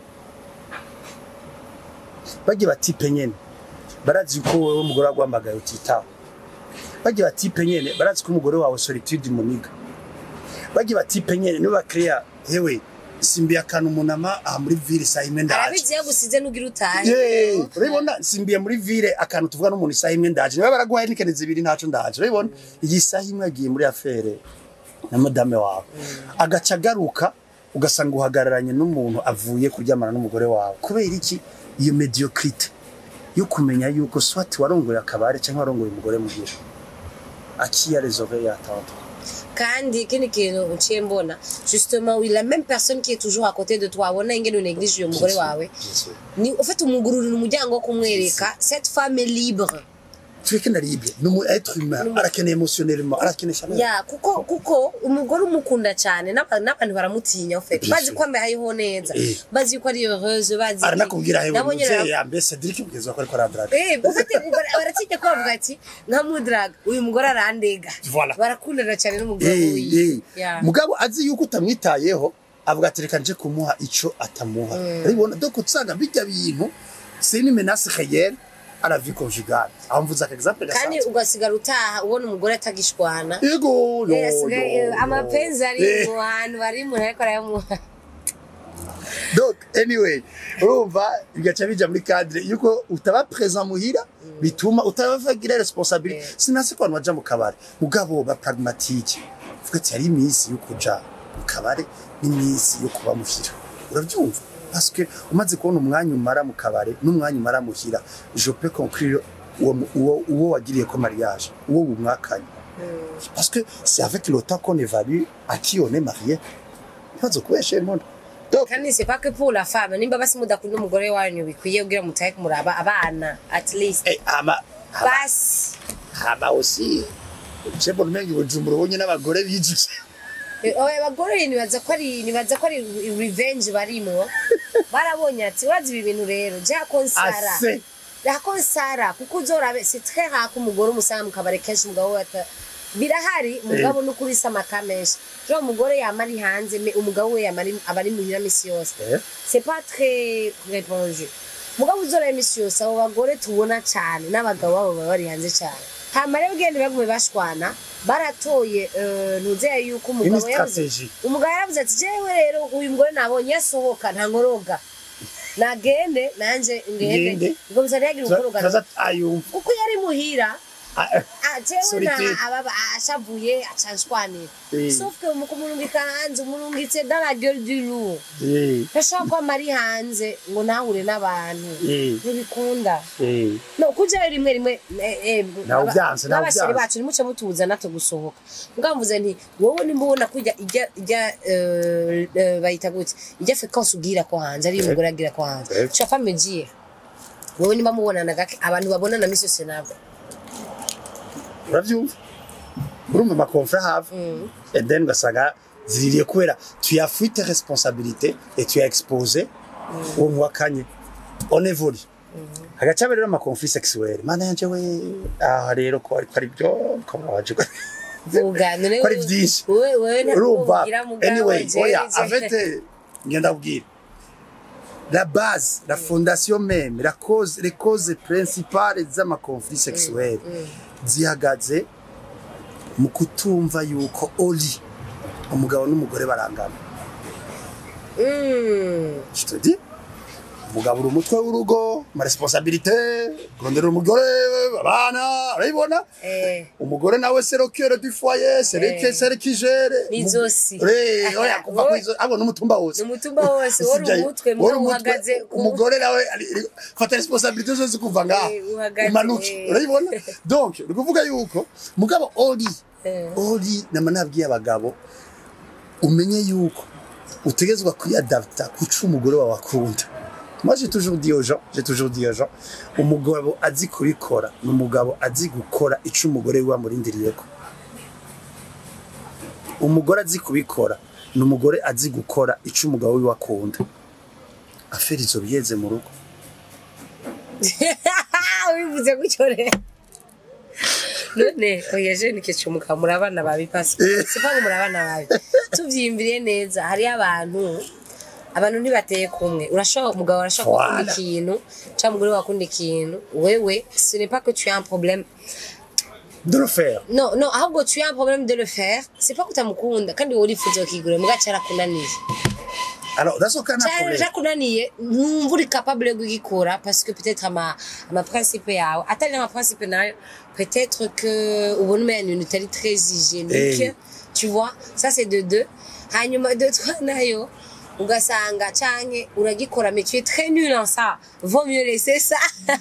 bagiye batipe nyene barazi ko wowe umugore waguhamagaye utitaho bagiye batipe nyene barazi ko umugore wawe solitude muniga bagiye batipe nyene niwe bakreya hewe simbiye akantu umunama aha muri ville saa imwe ndaje arabizi yagusize n'ugira utahe Yeee, urabibona simbiye muri ville akantu tuvuga n'umuntu isaha imwe ndaje niba baraguhaye n'ikene zibiri ntaco ndaje urabibona iyi saha imwe agiye muri afere na madame wawe agaca agaruka ugasanga uhagararanye n'umuntu avuye kuryamana n'umugore wawe kubera iki iyo mediocrite yo kumenya yuko swati warongoye akabare cyangwa warongoye umugore mugira akiya les oreilles attendre kandi ikindi kintu uciye mbona justement oui la même personne qui est toujours à côté de toi abona ingene uneglige uyo mugore wawe ni ufite umugururira umuryango wo kumwereka cette femme est libre tureke na libre ni umu être humain arakeneye émotionnellement arakeneye chaleur ya kuko kuko umugore umukunda cyane n'aba- n'abantu baramutinya ufite Bien bazi sûr. ko amehayeho neza Eh. bazi ko ari heureuse bazi aranakubwira hewe nabonye muvyeyi yambaye Cedric mugezi ko ariko aradraga Eh, ufite baratinya ko bavuga ati nka mudrag uyu mugore arandega Voilà. barakundana cyane n'umugabo Eh, wiwe eh. Ya. mugabo azi yuko utamwitayeho avuga ati reka nje kumuha ico atamuha urabibona donc usanga bijya bintu c'est une menace réelle à la vie conjugale aho mvuze aka exemple kandi gasanzwe ugasigara utaha ubona umugore atagishwana yego yo Eh, asigaye, yo, eh, yo. amapenzi ari Eh, mu hantu bari umuntu ariko arayamuha donc anyway urumva bigaca bija muri cadre yuko utaba présent muhira bituma utabagira responsabilité Eh. sinasi ko abantu baja mu kabare mugabo ba pragmatique vuga ati hari iminsi yo kuja mu kabare n'iminsi yo kuba muhira urabyumva parce que umaze kubona umwanya umara mu kabare n'umwanya umara muhira je peux conclure uwo uwo uwo wagiriye ko mariage uwo bumwakanye parce que c'est avec le temps qu'on évalue à qui on est marié ntibazo kubesha imona donc kandi c'est pas que pour la femme nimba basi mudakunda umugore wanyu bikwiye kugira mutahe kumuraba abana at least eh, ama ama- basi haba aussi je mbona umenga ibujumbura ubonye n'abagore bijije Eh, oya abagore nibaza ko ari nibaza ko ari revenge barimwo barabonye ati urazi ibi bintu rero jya konsara ase yakonsara kuko uzorabe c'est très rare ko umugore umusanga mu kabari kenshi umugabo we ata birahari umugabo n'ukuri se amaka menshi jo umugore yama ari hanze me umugabo we yama ari- aba ari muhira misi yose Eh. c'est pas très répandu mugabo uzorabe misi yose abo bagore tubona cyane n'abagabo babo baba bari hanze cyane hama rero ugenda bagume bashwana baratoye eh, ntuzeye yuko une umugabo yavuze stratégie umugabo yaravuze ati jewe rero uyu mugore nabonye asohoka nta nkoroga nagende nanje ngende Ngende. ngo bizana yagira ukoroga turaza ayumva kuko yari muhira Ah, eh, ah, jewe na Solitude. ababa ashavuye acanshwanira Eh. sauf que mu kumurungika hanze umurungitse dans la gueule du loup eh, ntashobora ko amari hanze ngo ntahure n'abantu eh, ntibikunda eh. no kujayo rimwe rimwe eh, eh, Nawe aba- ubyanze, nawe n'abasore ubyanze. bacu nimuce mutubuza natwe gusohoka mugabo mvuze nti wowe nimba ubona ko ijya ijya ijya eh, eh, bayita gute ijya fréquence ugira ko hanze ari umugore agira ko hanze Eh. tu as pas me dire wowe nimba mubonana gake abantu babonana misi yose nabo urabyumva urumva amakonfra have and then ugasanga ziririye kubera tu as fui tes responsabilités et tu as exposé uwo mwakanye on évolue hagaca rero ama conflit sexuel mana yanje we aha rero ko ariko ari byo ko waje ko vuga none ko ari byinshi wewe wewe ntabwo urumva ugira mugabo anyway jewe, oya jewe. afete ngenda kubwira la base la fondation même la cause les causes principales z'ama conflit sexuel zihagaze mu kutumva yuko oli umugabo n'umugore barangana Mm. je te dis umugabo uri umutwe w'urugo ma responsabilité kurondera umugore abana urabibona Eh. umugore nawe c'est le cœur du foyer c'est le Eh. c'est le qui gère N'izosi. Eh, oya kuva Wowe- kwizo abo n'umutumba wose N'umutumba wose, wowe uri Usibye- umutwe, wowe uri mugabo umutwe, uhagaze ku- umugore nawe ari- ari- fata responsabilité zose kuva ngaha Eh, uhagaze, umanuke eh. urabibona donc ni ukuvuga yuko mugabo ori Eh. ori nama nabwiye abagabo umenye yuko utegezwa kwiyadapta kuca umugore wawe akunda moi j'ai toujours dit aux gens j'ai toujours dit aux gens umugabo azi kubikora ni umugabo azi gukora ico umugore wiwe amurindiriyeko umugore azi kubikora ni umugore azi gukora ico umugabo wiwe akunda aferi izo biyeze mu rugo wivuze gutyo rero none oya je nikicumuka muri abana babi pasi Eh. sipa muri abana babi tuvyiyumviriye neza hariyo abantu abantu ntibateye kumwe urashobora umugabo arashobora gukunda Voilà. ikintu cyangwa umugore wakunda ikintu wewe ce n'est pas que tu as un problème de le faire non non ahubwo tu as un problème de le faire c'est pas que utamukunda kandi wowe urifuza ukigura muga cyarakunaniye alors dans ce cas n'a cyane problème cyakunaniye numva uri capable yo kugikora parce que peut-être ama ama principe yawe atari ama principe nayo peut-être que ubona umenye ibintu utari très hygiénique Eh. tu vois ça c'est de deux hanyuma de trois nayo ugasanga canke uragikora mais tu es très nul en ça vaut mieux laisser ça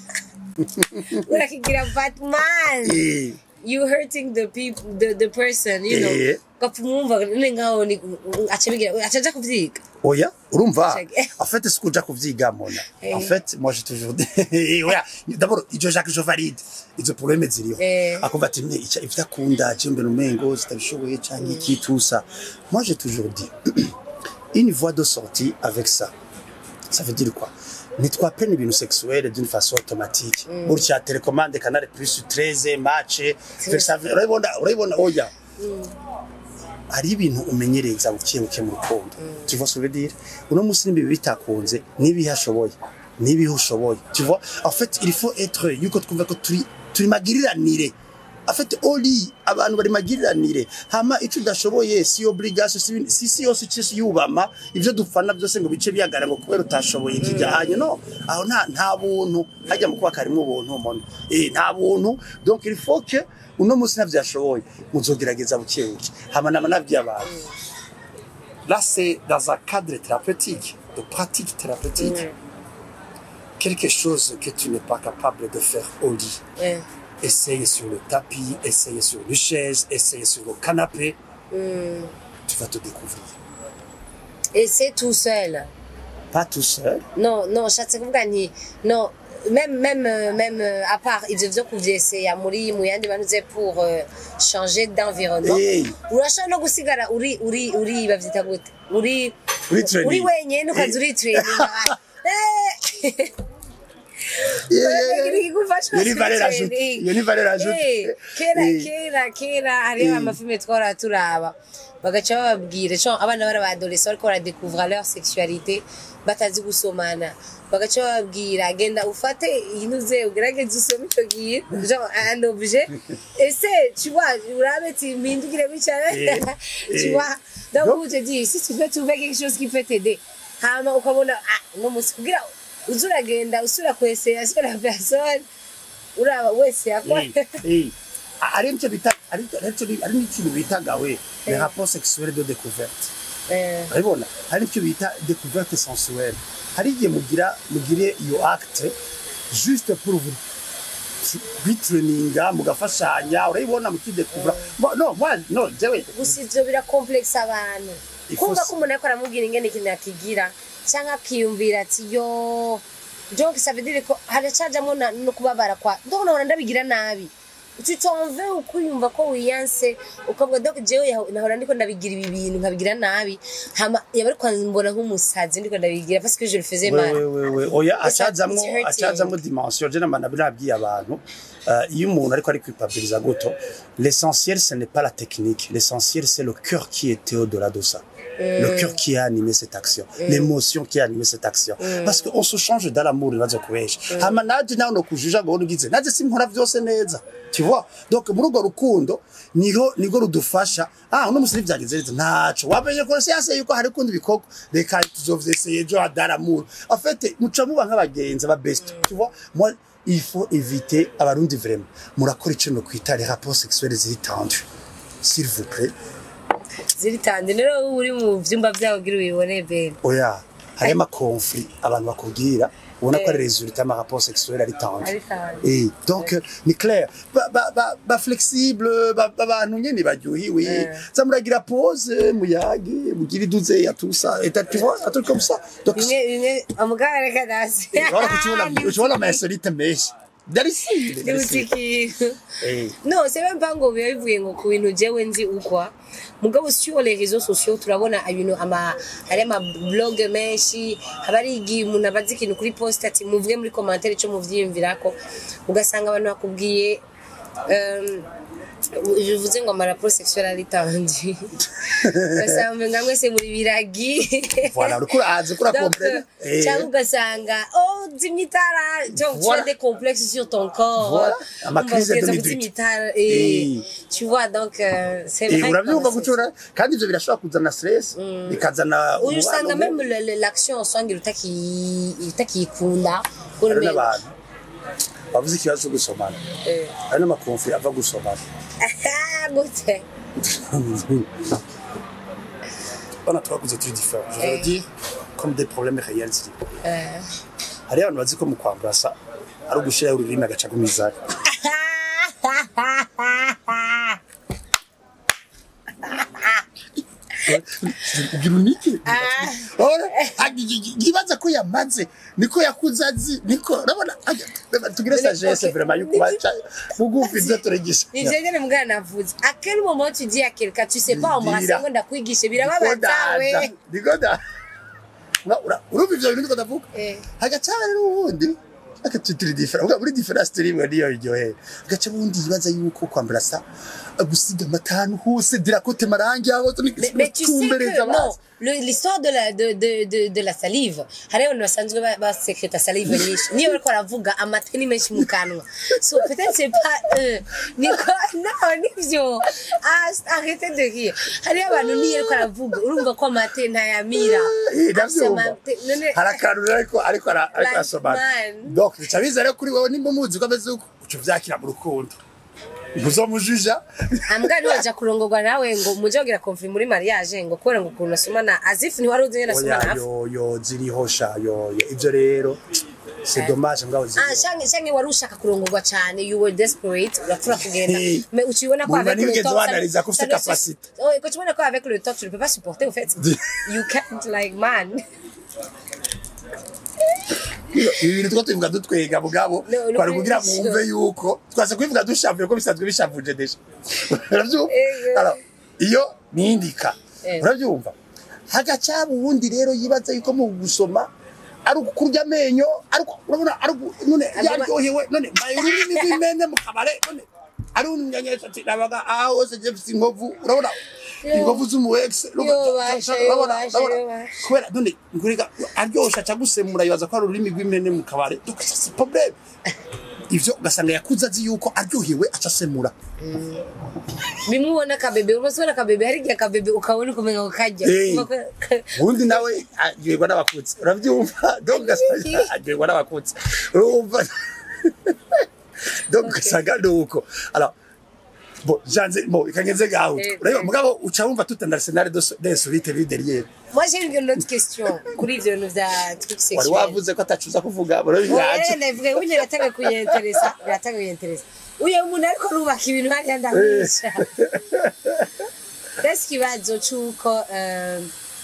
urakigira batman Eh, you hurting the people the, the person you know Eh. gapfumwumva none ngaho ni aca bigira aca aja kuvyiga oya urumva Check. en fait ce que uja kuvyiga mona Eh. en fait moi j'ai toujours dit oya d'abord ijo jacques je valide izo problème ziriho Eh. akumva ati mwe ica ivyo akunda jembe numengo zitabishoboye canke iki tout ça moi j'ai toujours dit une voie de sortie avec ça ça veut dire quoi ntitwapena ibintu sexuel d'une façon automatique burya telecommande canal plus 13 match Versailles, urabibona urabibona oya hari ibintu umenyereza buke buke mu rukundo tu vois ce que je veux dire uno munsi niba bitakunze nibihe ashoboye nibihe ushoboye tu vois en fait il faut être yuko twumva ko turi turi magiriranire en fait oli abantu bari magiriranire hama ico udashoboye si obligation si ibintu- si si yose ice yubama ivyo dufana byose ngo bice biyagara ngo kubera utashoboye kijyanye no aho nta nta buntu hajya mu kuba karimwo ubuntu mona eh nta buntu donc il faut que uno munsi ntavyashoboye muzogerageza buke buke hama nama nabwiye abantu là c'est dans un cadre thérapeutique de pratique thérapeutique quelque chose que tu n'es pas capable de faire au lit Eh. essaye sur le tapis, essaye sur une chaise, essaye sur le canapé, tu vas te découvrir. Et c'est tout seul. Pas tout seul. Non, non, nshatse kuvuga nti no même même euh, même euh, à part ivyo vyo kuvyeseya muri mu yandi manuze pour euh, changer d'environnement Hey. urashobora no gusigara uri uri uri bavyita gute uri Uri training. uri wenyene ukaza uri training Eh. Yeah, yeah, yeah. Ikigufasha Iyo ni valeur training. ajoute. Iyo ni valeur ajoute. Eh, kera Eh. kera kera hariho Eh. amafilme twara turaba bagaca bababwira co abana bari abadolescent bariko baradécouvrir leur sexualité batazi gusomana bagaca bababwira genda ufate inuze ugerageze usome ico gihe genre un objet ese tu vois urabe ti mpindukire bicara Eh. tu Eh. vois donc Donc- je te dis si tu peux trouver quelque chose qui peut t'aider hama ukabona ah no musi kugira uza uragenda usura kwesera sur la personne uraba wese yakora Eh, eh. Ari nicyo bita ari nicyo ari n'ikintu bitaga we les rapports sexuels de découverte. Eh, urabibona hari icyo bita découverte sensuelle hari igihe mugira mugire iyo acte juste pour vous kwitraninga mugafashanya urayibona mukidekuvura Mo- no moi no jewe gusa ivyo birakomplexe abantu Il faut kumva se- ko umuntu ariko aramubwira ingene ikintu akigira canke akiyumvira ati yo donc ça veut dire ko haracajamwo na- no kubabara kwa donc nahora ndabigira nabi tu t'en veux ukuyumva ko wiyanse ukavuga donc jewe yaho- nahora ndiko ndabigira ibi bintu nkabigira nabi hama yaba ariko mbona nk'umusazi ndiko ndabigira parce que je le faisais mal wewe oya It's like, acazamwo it's hurting. acazamwo dimension je nama nabwiye abantu euh, iyo umuntu ariko ari kwipabiliza guto l'essentiel ce n'est pas la technique l'essentiel c'est le cœur qui était au-delà de ça le cœur qui a animé cette action l'émotion qui a animé cette action parce que on se change dans l'amour bibazo kubesha hama naje nawe no kujuja ngo ugize naje sinkora vyose neza tu vois donc muri urwo rukundo niho nigo rudufasha ah uno musi vyagenze neza ntaco wamenye ko siyanse yuko hari kundi bikorwa reka tuzovyeseye ejo hadara amour en fait muca muba nk'abagenzi aba best tu vois moi il faut éviter abarundi vraiment murakora ico no kwita les rapports sexuels ziri tendus s'il vous plaît ziritanze rero uba uri mu vyumba vyabo kugira ubibone bene oya hari amakonfli abantu bakubwira ubona ko ari resultat y'ama rapport sexuel ari tendu Ari tendu. Eh, donc euh, ni clair ba, ba, ba, ba flexible ba, ba bantu nyene baryohiwe za muragira pause muyage mugira iduze ya tout ça et tu vois un truc comme ça donc bimwe bimwe umugabo reka dasi voilà que tu vois la tu vois la insolite mesh dari si dari si ikintu eh non c'est même pas ngo biba bivuye ngo ku bintu jewe nzi ukwa mugabo sur les réseaux sociaux turabona ibintu ama hari ama blog menshi haba ari igihe umuntu abazi ikintu kuri post ati muvuge muri commentaire ico muvyiyumvirako ugasanga abantu bakubwiye um, je vuze ngo amaraporo sexuel ari tendu ugasanga nga mwese muri biragi voilà uriko uraza ukora Donc, comprendre euh, cyangwa ugasanga oh zimya itara donc tu Voilà. as des complexes sur ton corps Voilà. Ama Umva crise de kugeza Dominique. kuzimya itara eh, Eh. tu vois donc euh, c'est Eh, vrai urabyumva que gucura kandi ivyo birashobora kuzana stress bikazana uyu usanga umubano même le- le- l'action usanga utaki utakikunda hari Urume- n'abantu bavuze ikibazo cyo gusomana Eh. hari n'amakonfli ava gusomana gute on a trois causes très différentes je veux Eh. dire comme des problèmes réels ziri Eh. hari abantu bazi ko mu kwamburasa ari ugushiraho ururimi agaca ku mizani ugira unike ntibaza ko yamaze niko yakuze azi niko urabona ajya- reba, tugire sagesse Okay. vraiment yuko baca bugufi ibyo turegisha ni jewe mugana navuze à quel moment tu dis à quelqu'un tu sais pas embrasser Ndira. ngo ndakwigishe birababaza we nikoda urumva ivyo bintu niko ndavuga Eh. hagacaba rero ubundi agaca turi different uvuga muri difference turi imwe niyo iryohera agaca ubundi yibaza yuko kwambara sa gusiga amatanu hose dirakote marangi aho Mais, mais tu sais que non, le- l'histoire de la, de, de, de, de la salive, hari abantu basanzwe ba- basekreta salive nyinshi niyo bariko baravuga amata ni menshi mu kanwa so peut-être c'est pas eux niko non nivyo Ah, arrêtez de rire hari abantu niyo ariko aravuga urumva ko amata ntayamira Afise amate- none- hari akantu rero ariko ariko ara- ariko Like arasomana man. donc bica biza rero kuri wowe nimba muzi ko ameze uko uca uvyakira mu rukundo ntuzomujuja ambwa ntiwaja kurongorwa nawe ngo muje kugira konfli muri mariage ngo kubera ngo ukuntu asomana azifu ntiwari uzi nyene oya asomana hafi yo yo ziriho sha yo yo ivyo rero c'est dommage ngabo Ah, ziriho shange shange wari ushaka kurongorwa cyane you were desperate urapfura kugenda Eh. mais ukibona ko Mwumva avec le nigeze temps wanariza ko ufite capacité. oh ko ukibona ko avec le temps tu ne peux pas supporter au fait you can't like man ibi bintu two tubivuga dutwenga mugabo No, no, twari kugira no. mwumve yuko twaza kubivuga dushavuye ko bisanzwe bishavuje deja uravyumva Eh, Alors, iyo nindika Eh. uravyumva hagacaba uwundi rero yibaza yuko mu gusoma ari ukurya amenyo ari uku- urabona ari uku- none Aguma- yaryohewe none maye ururimi rw'imene mu kabare none ari unyanyesha ati nabaga aha hose je mfise inkovu urabona Yo. inkovu z'umuwex Yo, basha, yo, basha, yo, basha. kubera none nguriga aryosha aca gusemura yibaza ko ari ururimi rw'imene mu kabare donc ça c'est problème ivyo ugasanga yakuze azi yuko aryohewe aca asemura bimwe ubona akabebe umasubona akabebe hari igihe akabebe ukabona ukumenya ngo kajya Eh. Kumva ko- ubundi nawe aryoherwa n'abakutsi uravyumva donc ugasanga aryoherwa n'abakutsi urumva donc ugasanga ni uko alors bon janze bon ikangenze gaho Eh, urabona eh. mugabo uca wumva tout un arsenal de de solite lui derrière moi j'ai une autre question kuri ivyo bintu vya trucs wari sexuels wavuze ko atacuza kuvuga murabihaje ndavuga ubu biratanga kuyenteresa biratanga kuyenteresa uyu muntu ariko arubaka ibintu hariya ndamwica mbese ikibazo c'uko eh,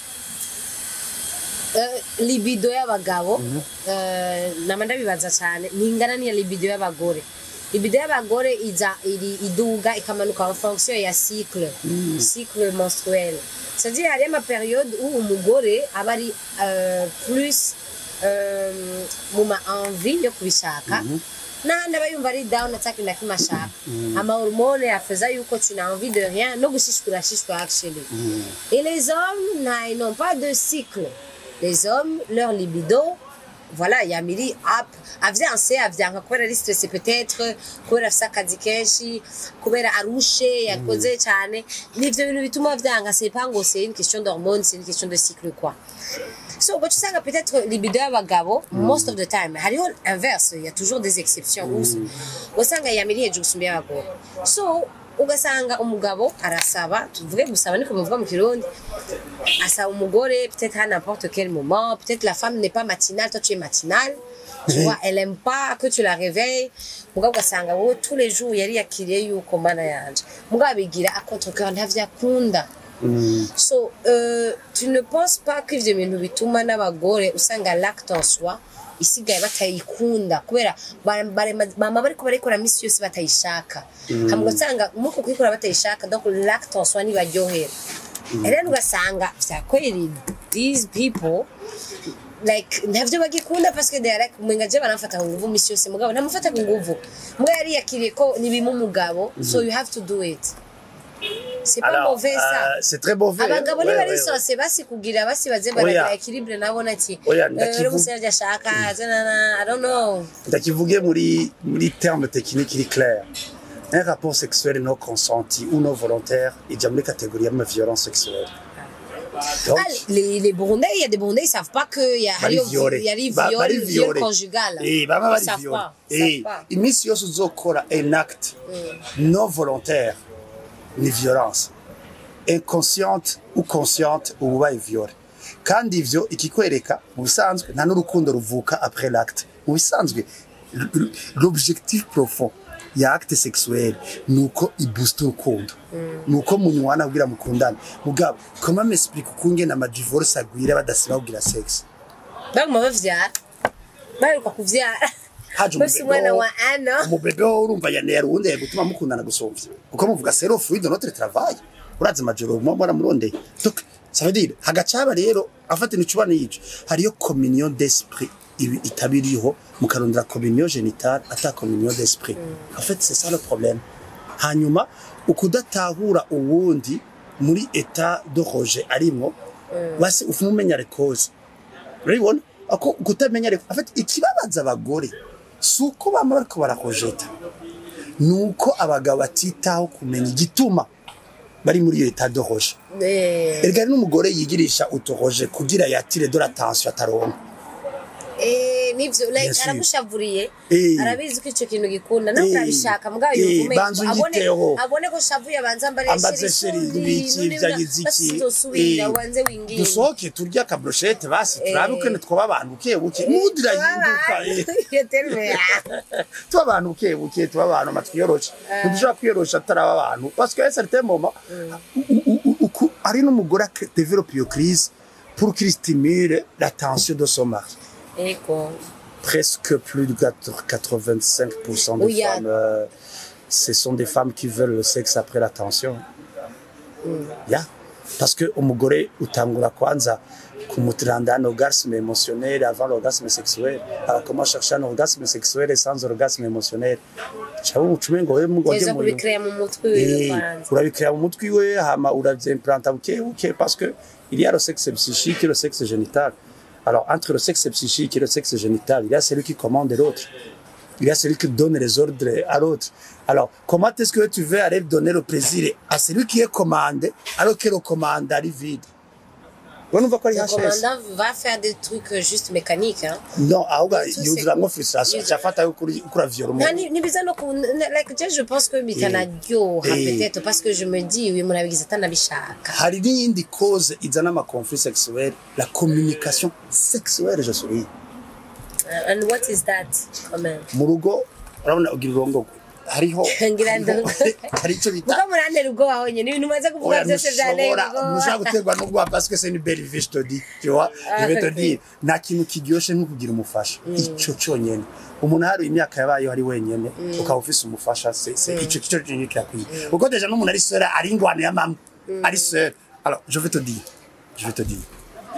eh, libido y'abagabo eh, nama ndabibaza cyane ntingana n'iya libido y'abagore libido y'abagore iza iri iduga ikamanuka en fonction ya cycle cycle menstruel c'est-à-dire hariyo amaperiode où umugore aba ari euh, plus euh, mu ma envie yo kubishaka n'ahandi aba yumva ari down ataka na kimwe ashaka amahormone afeza yuko tu n'as envie de rien no gushishwa urashishwa actually et les hommes n'a- ils n'ont pas de cycle les hommes leur libido voilà yamiri up avyanse avyanka kubera ari stress peut-être kubera afise akazi kenshi kubera arushe yakoze cyane nivyo bintu bituma vyanga c'est pas ngo c'est une question d'hormones c'est une question de cycle quoi so ugaca usanga peut-être libido y'abagabo most of the time hariho inverse il y a toujours des exceptions mm. ugasanga yamiri hejuru gusumba y'abagore so ugasanga umugabo arasaba tuvuge gusaba niko bivuga mu kirundi asaba umugore peut-être à n'importe quel moment peut-être la femme n'est pas matinale toi tu es matinale tu vois elle aime pas que tu la réveilles mugabo ugasanga wowe tous les jours yari yakiriye yuko mana yanje mugabo abigira a contre cœur ntavyo akunda so euh, tu ne penses pas ko ivyo bintu bituma n'abagore usanga l'acte en soi isigaye batayikunda kubera bara- barema- bama bariko barayikora misi yose batayishaka hama ugasanga muko kuyikora batayishaka donc l'acte en soi ntibaryohera rero ugasanga vya kweli these people like ntavyo bagikunda parce que they are like mwenga je baramfata ku nguvu misi yose mugabo ntamufata ku nguvu mugabo yari yakiriye ko nibima umugabo so you have to do it c'est pas Alors, mauvais ça euh, c'est très mauvais. abagabo Ouais, ouais, ouais. ntibarisohose basi kugira basi baze Oya. baragira equilibre nabona ati Oya, "Eh, ndakivu- uri umusevyi ashaka zanana, i don't know ndakivuge muri muri terme technique iri clair un rapport sexuel non consenti ou non volontaire ija muri catégorie y'ama violence sexuelle donc Ah, les, les Burundais, il y a des Burundais, ils savent pas qu'il y a, bari il y a, violé il y a les Ba- viols, bari viol violé. conjugal. Eh, baba Ils bari savent violé pas, ils Eh, savent pas. iminsi yose uzokora un acte non volontaire ni violence inconsciente ou consciente uba ubaye violé kandi ivyo ikikwereka mu bisanzwe nta n'urukundo ruvuka après l'acte mu bisanzwe l- l- l'objectif profond ya acte sexuel ni uko iboosta urukundo ni uko munywana kugira mukundane mugabo comment m'explique ukungene amadivorce agwira badasiba kugira sexe baguma bavyara baheruka kuvyara haje bafise umwana wa ano umubebe wo urumva yaneye urundi yagutuma mukundana gusumvya kuko muvuga sero fruit de notre travail urazi amajoro muba mwaramurondeye donc ça veut dire hagaca haba rero afata nicubana yico hariyo communion d'esprit ibi itabiriho mukarondera communion génitale ata communion d'esprit en fait c'est ça le problème hanyuma ukudatahura uwundi muri état de rejet arimwo basi ufuma umenya rekoze urabibona ako kutamenya reko afite ikibabaza abagore si uko bama bariko barakojeta ni uko abagabo batitaho kumenya igituma bari muri iyo etat de roje Eh, erega hari n'umugore yigirisha utoroje kugira yatire de l'attention ataronka eh, nivyo like Bien sûr. aramushavuriye Eh. arabizi ko ico kintu gikunda nawe Eh. urabishaka mugabo Eh, yumva umengo banza abone unyiteho. abone ko shavuye abanza ambare ambaze sheri ibiki vyagize iki basizosubira Eh, ubanze winginge dusohoke turye akabroshete basi turabe Eh. ukene twoba abantu buke buke mudira yinduka eh. tuba abantu buke buke tuba abantu amatwi yoroshe ntidushobora kwiyorosha ataraba abantu parce que à un certain moment u- u- u- uku- hari n'umugore ak- développe iyo crise pour qu'il stimule la tension de son mari ego presque plus de 85% des Oui, il y a- femmes euh, ce sont des femmes qui veulent le sexe après la tension ya parce que umugore utangura kwanza kumutranda un orgasme émotionnel avant l'orgasme sexuel alors comment chercher un orgasme sexuel sans orgasme émotionnel cyangwa umucume ngo we mugode teza mu kubikreya mu mutwe wiwe Eh, kwanza urabikrea mu mutwe iwe hama uravyimplanta buke buke parce que il y a le sexe psychique et le sexe génital alors entre le sexe psychique et le sexe génital il y a celui qui commande l'autre il y a celui qui donne les ordres à l'autre alors comment est-ce que tu veux aller donner le plaisir à celui qui est commandé alors que le commande ari vide urumva ko ari le HS commandant va faire des trucs euh, juste mécaniques hein non ahubwo Tout c'est- yuzuramwo frustration acafata yuko uri- uko uravyora Nta umuntu ni ni biza no ku like je je pense que bitanaryoha Eh. peut-être parce que je me dis uyu muntu abigize atanabishaka hari n'iyindi cause izana amakonflit sexuel la communication sexuelle je souris Uh, and what is that quand même mu rugo urabona ugira urongogwe hariho Ngira hariho- ndo- hari icyo bita muko murantera ubwoba honyine ibintu umaze kuvuga Oya, byose byanteye ntushobora ubwoba ntushobora guterwa n'ubwoba parce que c'est une belle vie je te dis tu vois je vais te ok. dire nta kintu kiryoshe nko kugira umufasha ico cyonyene umuntu hari imyaka yabayeho ari wenyene ukaba ufise umufasha c'est c'est ico kico cyonyene kirakwiye kuko deja n'umuntu ari seul ari ingwano ya mama ari seul alors je vais te dire je vais te dire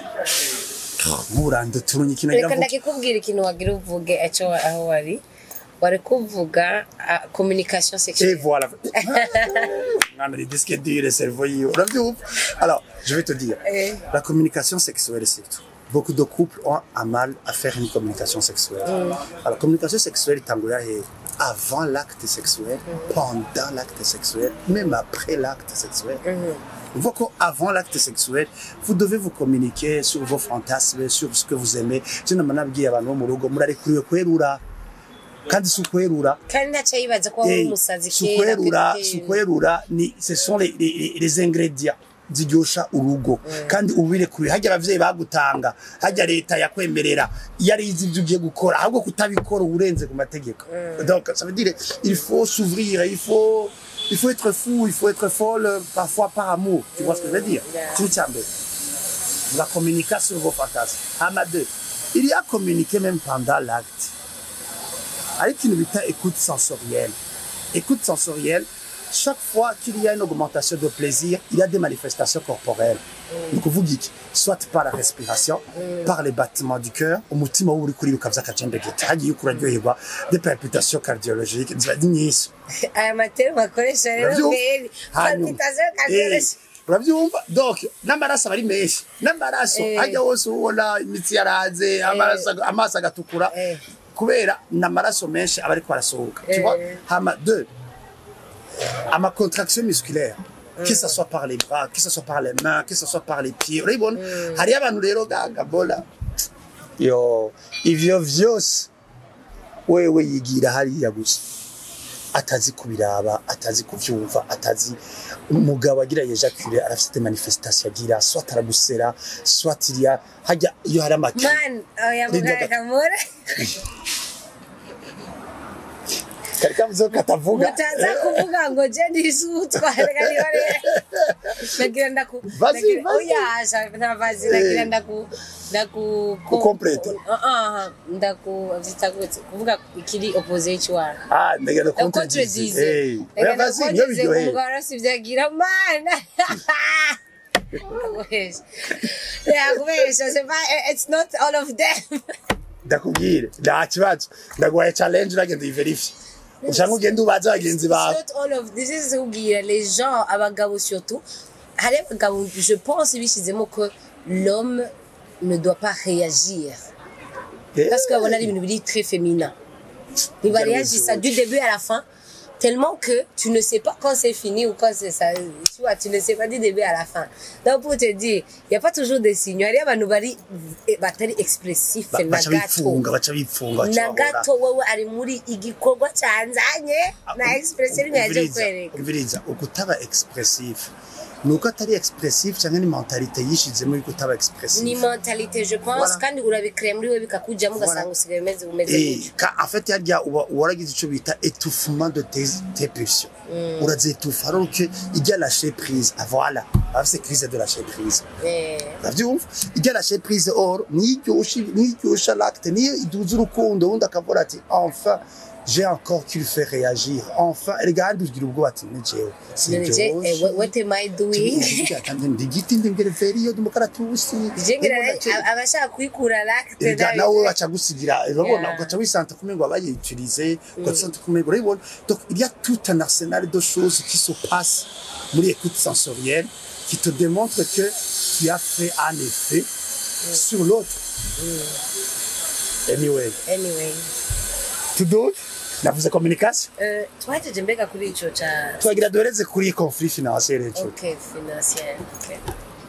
nkurande turunye ikintu reka agira ngo ndakikubwira ikintu wagira uvuge eco aho wari wari kuvuga ah, communication Et sexuelle voilà. On a des disques durs, le cerveau, il- on a vu où Alors, je vais te dire, Eh. la communication sexuelle, c'est tout. Beaucoup de couples ont un mal à faire une communication sexuelle. Alors, la communication sexuelle est engagée avant l'acte sexuel, pendant l'acte sexuel, même après l'acte sexuel. On voit qu'avant l'acte sexuel, vous devez vous communiquer sur vos fantasmes, sur ce que vous aimez. Je ne m'en abwiye abantu bo mu rugo murarekuriwe kwerura kandi si ukwerura kandi ntacyo yibaza ko wari Eh, umusazi si kera ukwerura kuri si kera. ukwerura ni ce sont les, les, les ingrédients ziryosha urugo kandi ubirekuriye hajya abavyeyi bagutanga hajya leta yakwemerera iyo ari izi ibyo ugiye gukora ahubwo kutabikora uburenze ku mategeko donc ça veut dire il faut s'ouvrir il faut il faut être fou il faut être folle euh, parfois par amour tu vois ce que je veux dire Yeah. ikintu cya mbere la communication sur vos fantasmes hama deux il y a communiquer même pendant l'acte avec une bita écoute sensorielle. Écoute sensorielle, chaque fois qu'il y a une augmentation de plaisir, il y a des manifestations corporelles. Donc vous dites, soit par la respiration, par les battements du cœur, umutima uri kuriruka vy'akacembegete hagiye kuraryoherwa des palpitations cardiologiques ziba ari nyinshi aya materi bakoresha rero Uravyumva? mbere Hanyuma, palpitation eh, kardiology uravyumva donc n'amaraso aba ari menshi n'amaraso Eh. hajya hose ubona imitsi yaraze amaraso aga- amaso agatukura Eh. kubera n'amaraso menshi aba ariko arasohoka tu Eh. vois hama deux ama contraction musculaire que ce soit par les bras que ce soit par les mains que ce soit par les pieds urabibona hariyo abantu rero gagabola yo ivyo vyose wewe yigira hariya gusa atazi kubiraba atazi kuvyumva atazi umugabo agira yejacule arafite des manifestations agira soit aragusera soit iriya hajya iyo hari amaki man oya Linda muganga Ga- kamura kari kavuze ko katavuga mutaza kuvuga ngo je ndisutwa reka nibare nagira ndaku Vas-y, nagira- vas-y. oya asha nta vazi nagira ndaku ndaku ko- Kucomplete. Ah, ah, ndaku vyita gute kuvuga ikiri opposite y'icwara ah ndagenda contredise hey oya basi niyo biryoheye umugabo arasivye agira mana yakubesha c'est pas it's not all of them ndakubwire nta kibazo ndaguhaye challenge uragenda uyiverifye ushaka ugenda ubaze bagenzi It's bawe not all of this is ubwira les gens abagabo surtout hari abagabo je pense bishyizemo ko l'homme ne doit pas réagir Eh, parce que babona ari ibintu biri très féminin ntibareagisa du début à la fin tellement que tu ne sais pas quand c'est fini ou quand c'est ça tu vois tu ne sais pas du début à la fin donc pour te dire il y a pas toujours des signes hari abantu bari batari expressif ba- na baca gato bifunga baca bifunga baca na bahora. gato wowe ari muri igikorwa cyanzanye na expression rimwe yaje Umviriza, kwereka umviriza ukutaba expressif ni uko atari expressif cyangwa ni mentalite yishizemo yuko utaba expressif ni mentalite je pense Voilà. kandi urabikrea muri we bikakujyamo ugasanga Voilà. usigaye umeze umeze Eh, gutyo ka en fait harya uba waragize icyo bita étouffement de tes, tes pulsions urazitufa alors que ijya lâcher prise ah voilà afise crise de lâcher prise Eh, uravyumva ijya lâcher prise or niryosha niryosha l'acte niyo iduza urukundo undi akavuga ati enfin j'ai encore qu'il fait réagir enfin regarde ugira ubwoba ati ni jewe none je eh, what- what am I doing ndigiti ndengere veriyo demokaratusi je ngira aba- abashaka kwikura l'acte Ega nabi- nawe baca gusigira urabona Yeah. ugaca wisanta kumengo abayiturize ugaca kumengo urabona donc il y a tout un arsenal de choses qui se passent muri écoute sensorielle qui te démontre que tu as fait un effet sur l'autre anyway anyway to do navuze communication eh, twahejeje mbega kuri ico ca twagira duhereze kuri conflit financier rero ok financier ok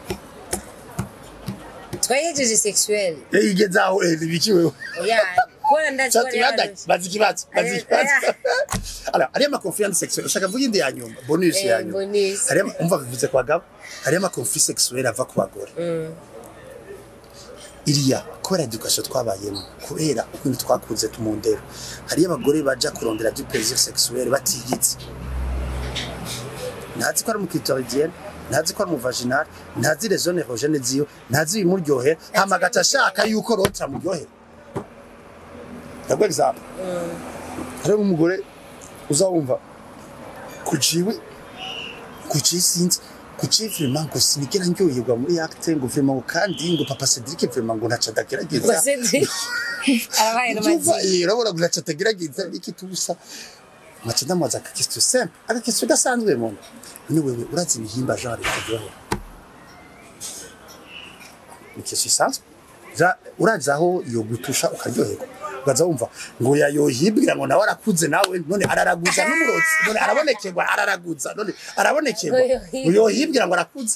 twahejeje sexuel eh igeze aho eh bikiweho oya kubona ndazi ko Shati ari yada abantu- bazi ikibazo bazi Eh, ikibazo eh. alors ariya ma confiance sexuelle ushaka vuga indi ya nyuma bonus Eh, ya nyuma bonus. hariya ama- umva bivuze ku bagabo hariya ama conflit sexuelle ava ku bagore iriya kubera education twabayemo kubera ukuntu twakuze tumundero hariyo abagore baja kurondera du plaisir sexuel batiyizi ntazi ko ari umukitoridiyene ntazi ko ari umuvaginal ntazi les zones érogènes ziyo ntazi ibimuryohera hama agaca ashaka yuko rota muryohera ndaguha example hariho umugore uzawumva kuciwe kuciye sinzi kuciye vraiment ngo sinigera ndyoherwa muri acte ngo vraiment ngo kandi ngo papa Cedric vraiment ngo ntaca adagerageza Cedric arabaye Ubyumva, n'amazi eh, urabona ngo ntaca atagerageza niki tubusa nkaca ndamubaza aka question simple aka question gasanzwe mu none wewe urazi ibihimba genre kuryohera ni question isanzwe Ja- urazi aho yo gutusha ukaryoherwa ukaza wumva ngo yayohibwira ngo nawe arakuze nawe none araraguza n'umurotsi none arabonekerwa araraguza none arabonekerwa Ngo yohibwira. ngo yohibwira ngo arakuze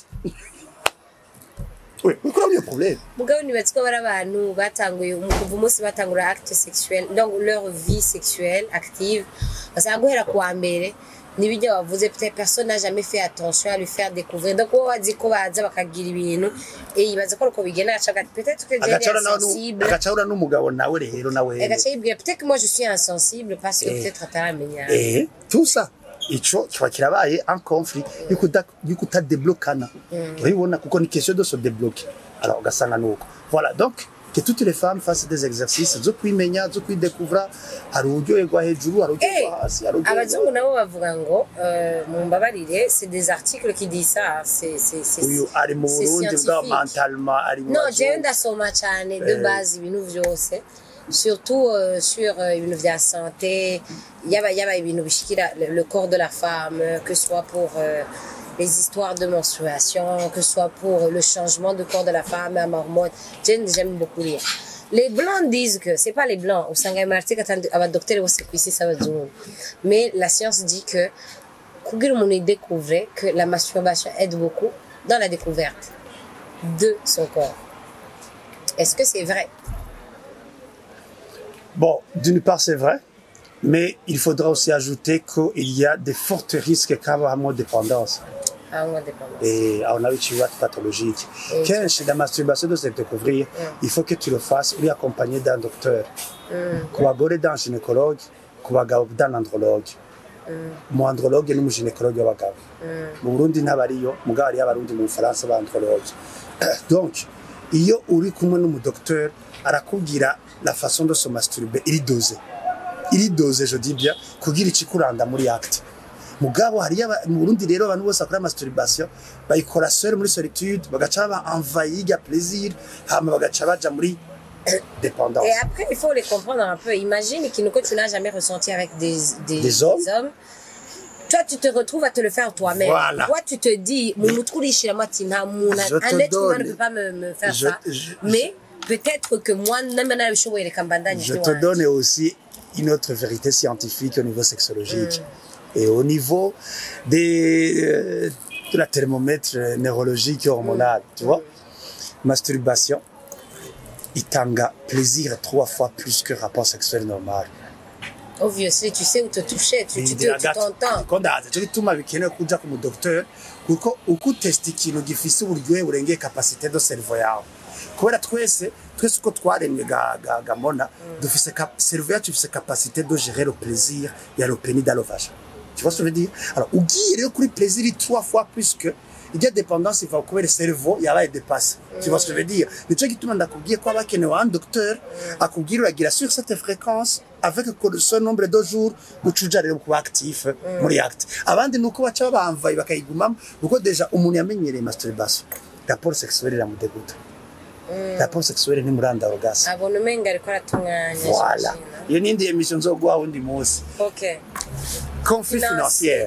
we ukora iyo problème mugabo nibatswe bari abantu batanguye mu kuva umunsi batangura acte sexuel donc leur vie sexuelle active basanga guhera ku wa mbere n'ibijya wavuze peut-être personne n'a jamais fait attention à lui faire découvrir donc wowe wazi ko baza bakagira ibintu eh yibaza ko uko bigenda agaca agati peut-être que Jerry agacahura est nawe nu- sensible agacahura n'umugabo nawe rero nawe agaca yibwira peut-être que moi je suis insensible parce que Eh. peut-être ataramenya eh tout ça ico kiba kirabaye un conflit yuko uda- yuko utadeblokana urabibona kuko ni question de se débloquer alors ugasanga nuko voilà donc que toutes les femmes fassent des exercices zo kwimenya zo kwidekuvra hari uryoherwa hejuru hari Eh, uryoherwa hasi hari abazungu uryoherwa nabo bavuga ngo euh, mumbabarire c'est des articles qui disent ça hein, c'est c'est c'est uyu ari mu c'est burundi bwa scientifique. mentalement ari mu No, bazungu. jewe ndasoma cyane de Eh. base ibintu vyose surtout euh, sur euh, ibintu vya santé yaba yaba ibintu bishikira le, le corps de la femme euh, que ce soit pour euh, les histoires de menstruation que ce soit pour le changement de corps de la femme à hormones j'aime j'aime beaucoup lire les blancs disent que c'est pas les blancs usanga ayo marticle abadokiteri bose ku isi si abazungu mais la science dit que kugira umuntu yidécouvre que la masturbation aide beaucoup dans la découverte de son corps. Est-ce que c'est vrai Bon, d'une part, c'est vrai, mais il faudra aussi ajouter qu'il y a des forts risques qu'avamo dépendance. Ah, moi, dépendance. Et on a eu tu vois pathologique. Et- Quand la masturbation doit se découvrir, il faut que tu le fasses lui accompagné d'un docteur. Ku bagore d'un gynécologue, ku bagabo d'un andrologue. Mu andrologue n'umugynécologue w'abagabo. Mu Burundi ntabariyo, mugabo hariyo abarundi mu Bufaransa ba andrologue. Donc, iyo uri kumwe n'umudocteur arakubwira la façon de se masturber iri dose. iri dose je dis bien kugira ikikuranda muri acte mugabo hariyo aba- mu Burundi rero abantu bose bakora masturbation bayikora seul muri solitude bagaca baba envahi ya plaisir hama bagaca baja muri dépendance Et après, il faut les comprendre un peu. Imagine qu'il que tu n'as jamais ressenti avec des, des, Des hommes. Toi, tu te retrouves à te le faire toi-même. Voilà. Toi, tu te dis, mon moutourichi, la moitié, n'a- mon- Je un te être humain ne donne- peut pas me, me faire Je- ça. je- Mais peut-être que moi, namana le show et les kambandani, je te donne aussi une autre vérité scientifique au niveau sexologique et au niveau des, euh, de la thermomètre neurologique et hormonal, tu vois. Masturbation, itanga plaisir trois fois plus que rapport sexuel normal. Obviously, tu sais où te toucher, tu, tu, te- Ndira tu gato. t'entends. Ko ndazi cyo gituma bikenewe kuja ku mudokteur kuko uko utesta ikintu gifise uburyohe burengeye capacité de cerveau yawe kubera twese twese uko twaremwe ga, ga, gamona dufise cap- cerveau yacu ifise capacité de gérer le plaisir ya le pénis dans le vagin tu vois ce que je veux dire alors ugiye rero kuri plaisir trois fois plus que ijya dépendance iva kubera cerveau yabaye dépassé tu vois ce que je veux dire nico gituma ndakubwiye ko abakenewe un docteur akubwira uragira sur cette fréquence avec que ce nombre de jours ucuja rero kuba actif muri acte abandi nuko baca babamvaye bakayigumamo kuko deja umuntu yamenyereye masturbation rapport sexuelle iramudeguta rapport sexuelle ntimuranda orgasme abona umenga ariko aratunganya voilà j'imagine. iyo n'indi emission nzoguha wundi munsi ok conflit Finance. financier.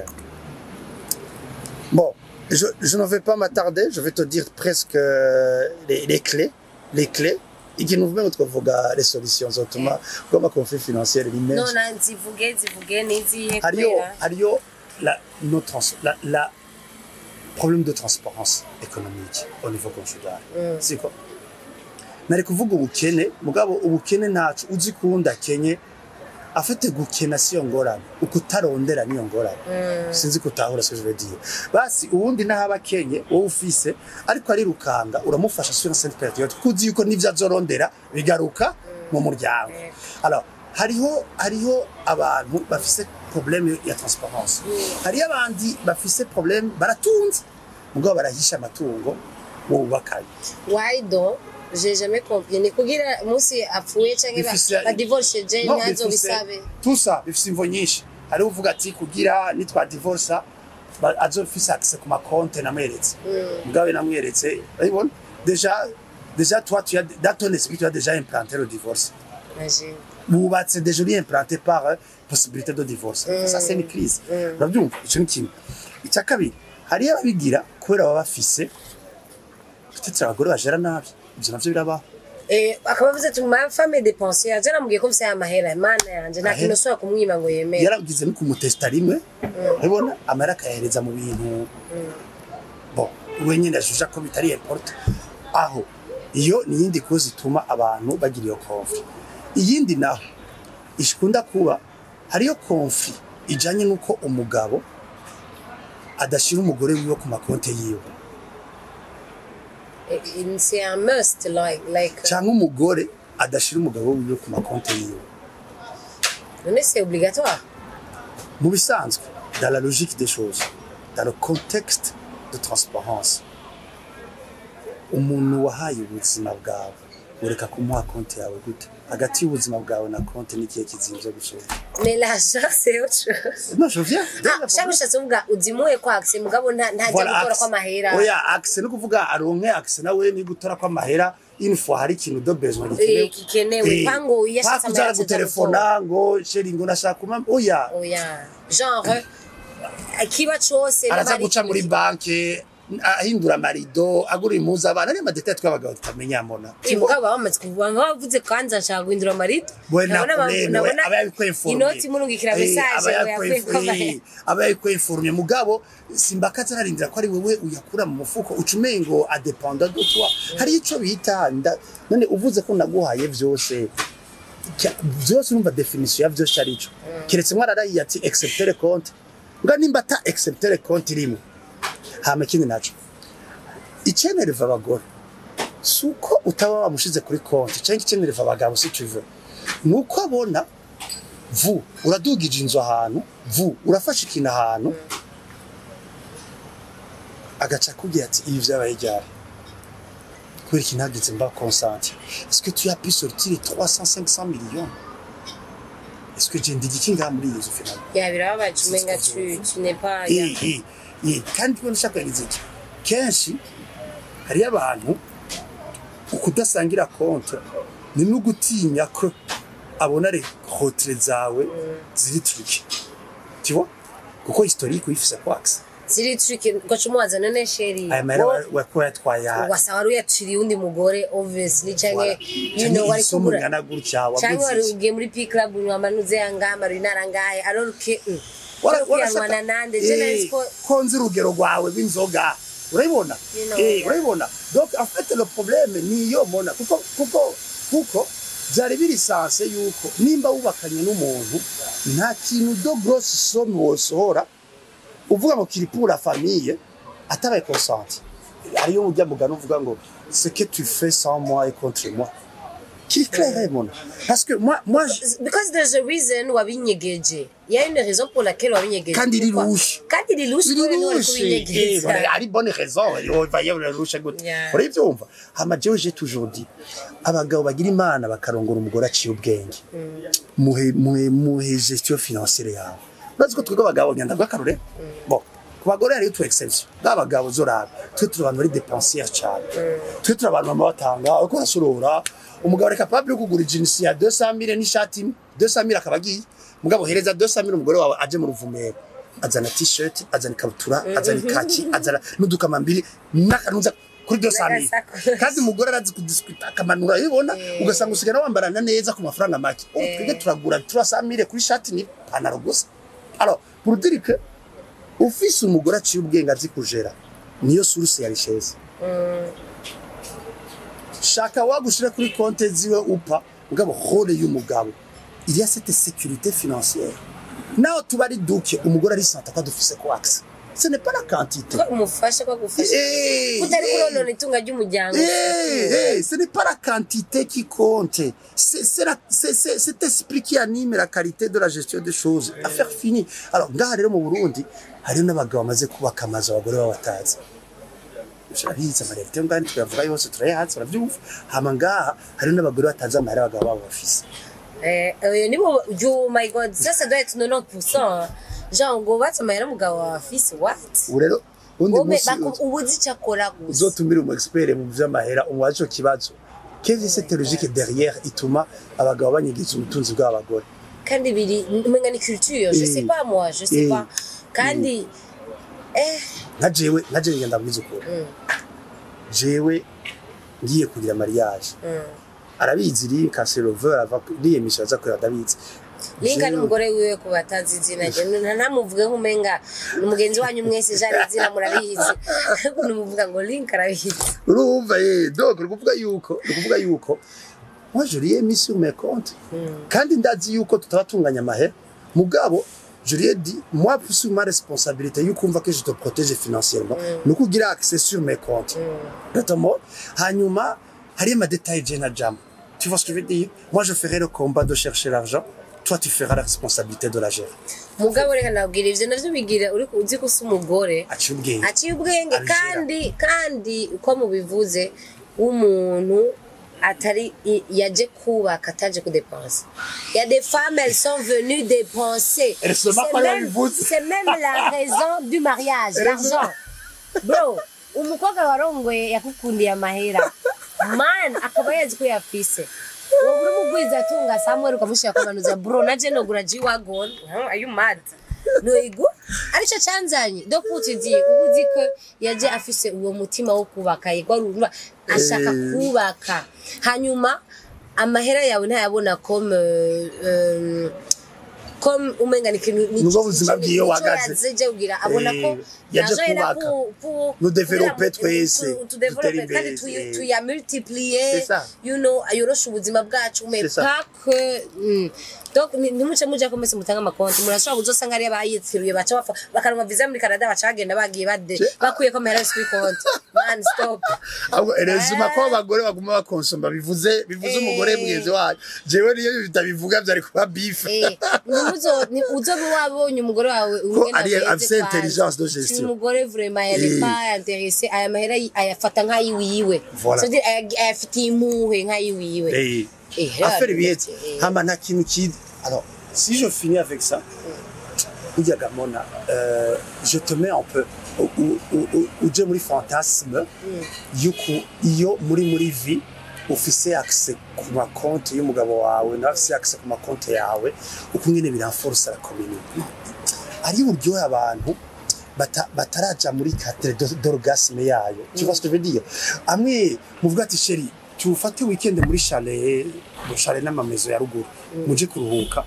Bon, je, je ne vais pas m'attarder, je vais te dire presque euh, les, les clés, les clés, et qui nous mettent les solutions autrement, comme un conflit financier, l'image. nona nzivuge nzivuge nizihe Ario, kubera Ario, la, nos trans, la, la problème de transparence économique au niveau conjugal. C'est quoi? nari kuvuga ubukene mugabo ubukene ntacu uzi kuwundi akenye afite gukena siyo ngorane ukutarondera niyo ngorane sinzi kutahura ce que je veux dire basi ubundi n'ahaba akenye wowe ufise ariko arirukanga uramufasha sur une certaine période kuzi yuko n'ivyo azorondera bigaruka mu muryango alors hariho hariho abantu bafise problème ya transparence hariho abandi bafise problème baratunze mugabo barahisha amatungo mu bubakanye why don't j'ai jamais compris ni kugira umunsi apfuye canke ba- Bifise- badivorce je No, ntazo bifise- bisabe tusa bifise imvo nyinshi hariho uvuga ati kugira nitwa divorce ba- azofise accès ku makonte namweretse mugabe namweretse urabibona deja deja toi tu as dans ton esprit tu as déjà implanté le divorce imagine bubatse deja uri implanté par euh, possibilité de divorce ça c'est une crise urabyumva ico ni kimwe icya kabiri hariyo ababigira kubera baba bafise peut-être abagore bajera nabi ivyo navyo birabaho Eh, akaba avuze ati ma femme dépensière je namubwiye ko mfise amahera mana yanje nta Ahera. kintu ushobora kumwima ngo yemere yaragize no kumutesta rimwe urabona amara akayahereza mu bintu bon we nyine ashusha ko bitari importe aho iyo ni iyindi kozi ituma abantu bagira iyo konfli iyindi naho ishikunda kuba hariyo konfli ijanye n'uko umugabo adashira umugore wiwe ku makonte yiwe Eh, eh, c'est un must like like cyangwa umugore adashira umugabo wiwe ku makonte yiwe none c'est obligatoire mu bisanzwe dans la logique des choses dans le contexte de transparence umuntu wahaye ubuzima bwawe ureka kumuha konti yawe gute hagati y'ubuzima bwawe na konti n'igihe kizimvye gusoma mais l'argent c'est autre chose non je viens ah shaka ushatse kuvuga uzimuhe kwa accès mugabo nta ntajya gutora axe. kw'amahera oya axe no kuvuga aronke axe nawe ni gutora kw'amahera une fois hari ikintu de besoin Eh, gikenewe. Pango yashatse pakuza amahera gutelefona ngo sheri ngo nashaka umama oya oya genre kiba cose araza n'abari- guca muri banke ahindura amarido agura impuzu abana ariyo madetaye tw'abagabo tutamenya mbona Eh, mugabo baba bamaze kuvuga ngo bavuze kwanza nshaka guhindura amarito we Nabona ba- nakureme nabona aba yabikweforumye inoti murungikira message ngo yakuye ko amahera aba yabikweforumye mugabo simbakaza ararindira ko ari wewe uyakura mu mufuko ucumengo adependa de toi hari ico bita nda- none uvuze ko naguhaye vyose Kya- vyose urumva definition ya vyose arico keretse mwararayiye ati accepter compte nga nimba ata accepter compte irimo hama ikindi naco icenereva abagore si uko utaba wamushize kuri konti cyangwa icenereva abagabo si tuve ni uko abona vu uradugije inzu ahantu vu urafashe ikintu ahantu agaca akubwira ati ibi vyabaye ryari kubera ikintu hagize mba consenti est-ce que tu as pu sortir les 300 500 millions est-ce que je ndigi kinga muri iyo nzu finalement ya birababaje umenga tu tu n'es pas ya- Eh, eh, eh, kandi kubona ushaka yagize iki kenshi hariyo abantu ukudasangira konti ni no gutinya ko abona rehotere zawe ziri turiki tiwa kuko historique uyifise kwax ziri trick ugaca umubaza none sheri aya mahera wo- wako yatwaye aha wasaba wari uyaciriye undi mugore obviously canke Voilà. you know wari isomo kugura ringana gutya canke wari waguze iki ugiye muri p club mwamba nuze yangamba ruri narangaye alors que mm, Wara- ushobora warashaka- kwiyanwana nande je Eh, nari ko ko nzi urugero rwawe rw'inzoga urabibona You know, Eh, yeah. urabibona donc en fait le problème niyo mbona kuko kuko kuko byari biri sanse yuko nimba wubakanye n'umuntu nta kintu do grosse somme wosohora uvuga ngo kiri pour la famille atabaye consenti ariyo ujya mugana uvuga ngo ce que tu fais sans moi et contre moi kiri clair mona parce que moi moi je- because there's a reason wabinyegeje il y a une raison pour laquelle wabinyegeje Kandi iri Pourquoi? louche. kandi iri louche kubera niwe wari Eh, kubinyegeza voilà, ari bonne raison vaye urarusha gute Yeah. urabyumva hama jewe j'ai toujours dit abagabo bagira imana bakarongora umugore aciye ubwenge muhe muhe muhe gestion financière yawe urazi ko twebwe abagabo nyanda bw'akarore bon ku bagore hariyo utu exception b'abagabo zoraba twe turi abantu bari dépensière cyane twe turi abantu bama batanga ariko urasorora umugabo ari capable yo kugura jinsi ya 200 n'ishati imwe 200 akaba agiye mugabo hereza 200 umugore wawe aje mu ruvumero azana t-shirt azana ikabutura azana ikaki azana n'udukamambiri n'akantuza kuri 200 N'agasakoshi. kandi umugore arazi kudiskuta akamanura bibona ugasanga usigara wambarana neza ku mafaranga make oh, twebwe turagura 300 kuri shati ni panaro gusa alors pour dire que ufise umugore aciye ubwenge azi kujera niyo source ya richesse shaka wagushira kuri konte ziwe upa mugabo hole y'umugabo il y a cette sécurité financière naho tuba ari duke umugore arisanta ko adufise ko access ce n'est pas la quantité ko umufasha ko agufasha Eh, kutari eh. kuronona itunga ry'umuryango Eh, eh, ce n'est pas la quantité qui compte. C'est c'est la- c'est- c'est cet esprit qui anime la qualité de la gestion des choses. Affaire finie. Alors, ngaha rero mu Burundi, hariho n'abagabo bamaze kubaka amazu abagore baba batazi. Turabizi amarerite ngaha tuyavuga yose turayazi turabyumva. Hama ngaha hariho n'abagore batazi amahera abagabo babo bafise. Eh, oyo nibo yo my god ça ça doit être 90% hein. genre ngo batse amahera umugabo wawe afise what Ubu rero undi Wowe munsi baku- uba uzi icyo akora gusa uzotumira umu expert mu vy'amahera umubaze ico kibazo. Quelle est cette logique derrière ituma abagabo banyigiza ubutunzi bw'abagore? kandi biri umenga ni culture je Eh. sais pas moi je sais Eh. pas kandi eh nka jewe nka jewe ngenda mbwiza ukuri jewe ngiye kugira mariage arabizi linka serover ava niyemisha aza kureba ndabizi linka Jewe- n'umugore wiwe ku batazi izina rye nta- ntamuvuge nk'umenga ni mugenzi wanyu mwese jari izina murabizi ariko numuvuga ngo linka arabizi urumva ye donc ni ukuvuga yuko ni ukuvuga yuko moi je lui ai mis sur mes comptes kandi ndazi yuko tutabatunganya amahera mugabo je lui ai dit moi sur ma responsabilité yukumva que je te protège financièrement ni uko ugira accès sur mes comptes notamment hanyuma hariyo amadetaye je na jam tu vois ce que je veux dire moi je ferai le combat de chercher l'argent toi tu feras la responsabilité de la gérer mugabo reka nabwira ivyo navyo bigira uri uzi ko usa umugore aciye ubwenge aciye ubwenge Abijera. kandi kandi uko mubivuze w'umuntu atari i- yaje kubaka ataje kudepensa ya des femmes elles sont venues dépenser Elles se marrent C'est pas même- babivuze. c'est même la raison du mariage l'argent bro umukobwa warongoye yakukundiye amahera man akaba yazi ko yafise wowe uri mugwiza atunga samuel ukamushira kwamanuza bro naje nogura g-wagon Huh? are you mad noigura arico canzanye donc uti di ubu uzi ko yaje afise uwo mutima wo kubaka yego arumva ashaka Eh. kubaka hanyuma amahera yawe ntayabona comme euh, euh, comme umenga ni ikintu ni- Nubwo ubuzima ni- bwiwe nico wahagaze. yaje kugira abona ko Eh, yaje l'argent est là kubaka. pour- pour- Nous développer kugira ngo twese, tu- tudevelope dutere imbere, kandi tuya- eh. tuyamultiplier C'est ça. you know ayoroshe ubuzima bwacu mais C'est ça. pas que mm. donc ni- ntimuce muja ko mwese mutanga amakonti murashobora kuzosanga ariyo bayitiruye baca bafa bakaronka visa muri canada baca bagenda bagiye bade Je- bakuyeko amahera yose kuri konti man stop ahubwo erezima Eh. ko abagore baguma bakonsoma bivuze bivuze Eh. umugore mugenzi wacu jewe niyo bitabivuga byari kuba bife Eh, ntimuzo- ni- uzobe wabonye umugore wawe ingene ari- ameze afise kwanza. intelligence de Si gestion. umugore vraiment Eh. yari pas intéressé aya mahera yi- ayafata nk'ayiwiwe Voilà. C'est-à-dire, aya- ayafitiye impuhwe nk'ayiwiwe Eh, Eh, affaire rero, bihetse eh. hama nta kintu kizi alors si je finis avec ça burya gamona euh, je te mets un peu u- u- u- u- uje muri fantasme yuko iyo muri muri vi ufise accès ku makonti y'umugabo wawe nawe afise accès ku makonti yawe uko nyene biranforce la community ari uburyohe abantu bata- bataraja muri cadre de- d'orgasme yayo tu vois ce que je veux dire amwe muvuga ati sheri tufate weekend muri chalet mu chalet n'amamezo ya ruguru muje kuruhuka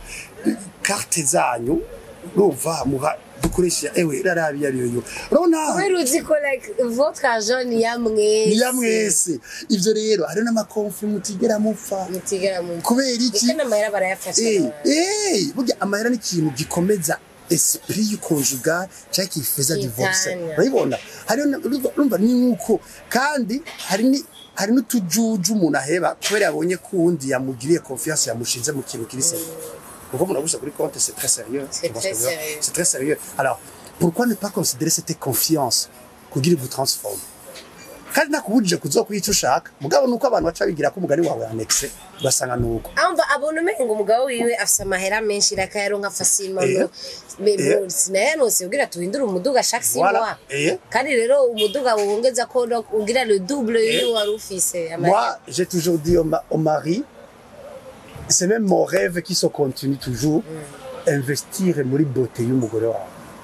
carte zanyu urumva muha dukoresha ewe rarabi yariyo yo urabona kubera uzi ko like votre argent ni ya mwese ni ya mwese ivyo rero hariho n'amakonfi mutigera mupfa mutigera mu kubera iki ndetse n'amahera barayafasha Eh, eh, burya amahera ni ikintu gikomeza esprit y'ukonjugal cyangwa kifuza divorce Itanya. urabibona hariho na- urumva- urumva ni nk'uko kandi hari ni hari n'utujuju umuntu aheba kubera yabonye ko uwundi yamugiriye confiance yamushinze mu kintu kiri sérieux kuko umuntu agusha kuri compte c'est très sérieux C'est Tu vois très ce que je veux dire? sérieux. c'est très sérieux alors pourquoi ne pas considérer cette confiance kugira igutransforme kandi nakubujije kuzokuha icyo ushaka mugabo nuko abantu baca bigira ko umugani wawe anexe ugasanga nuko amva abona umenga umugabo wiwe afise amahera menshi rakayaronka facilement Eh. no Me- Eh. bro, sinayanose ugira tuhindure umuduga chaque six Voilà. mois Eh. kandi rero umuduga wongeza ko no- ugira le double y'uwo wari ufise Moi, j'ai toujours dit au, ma- au mari, c'est même mon rêve qui se continue toujours, investir muri beauté y'umugore wawe.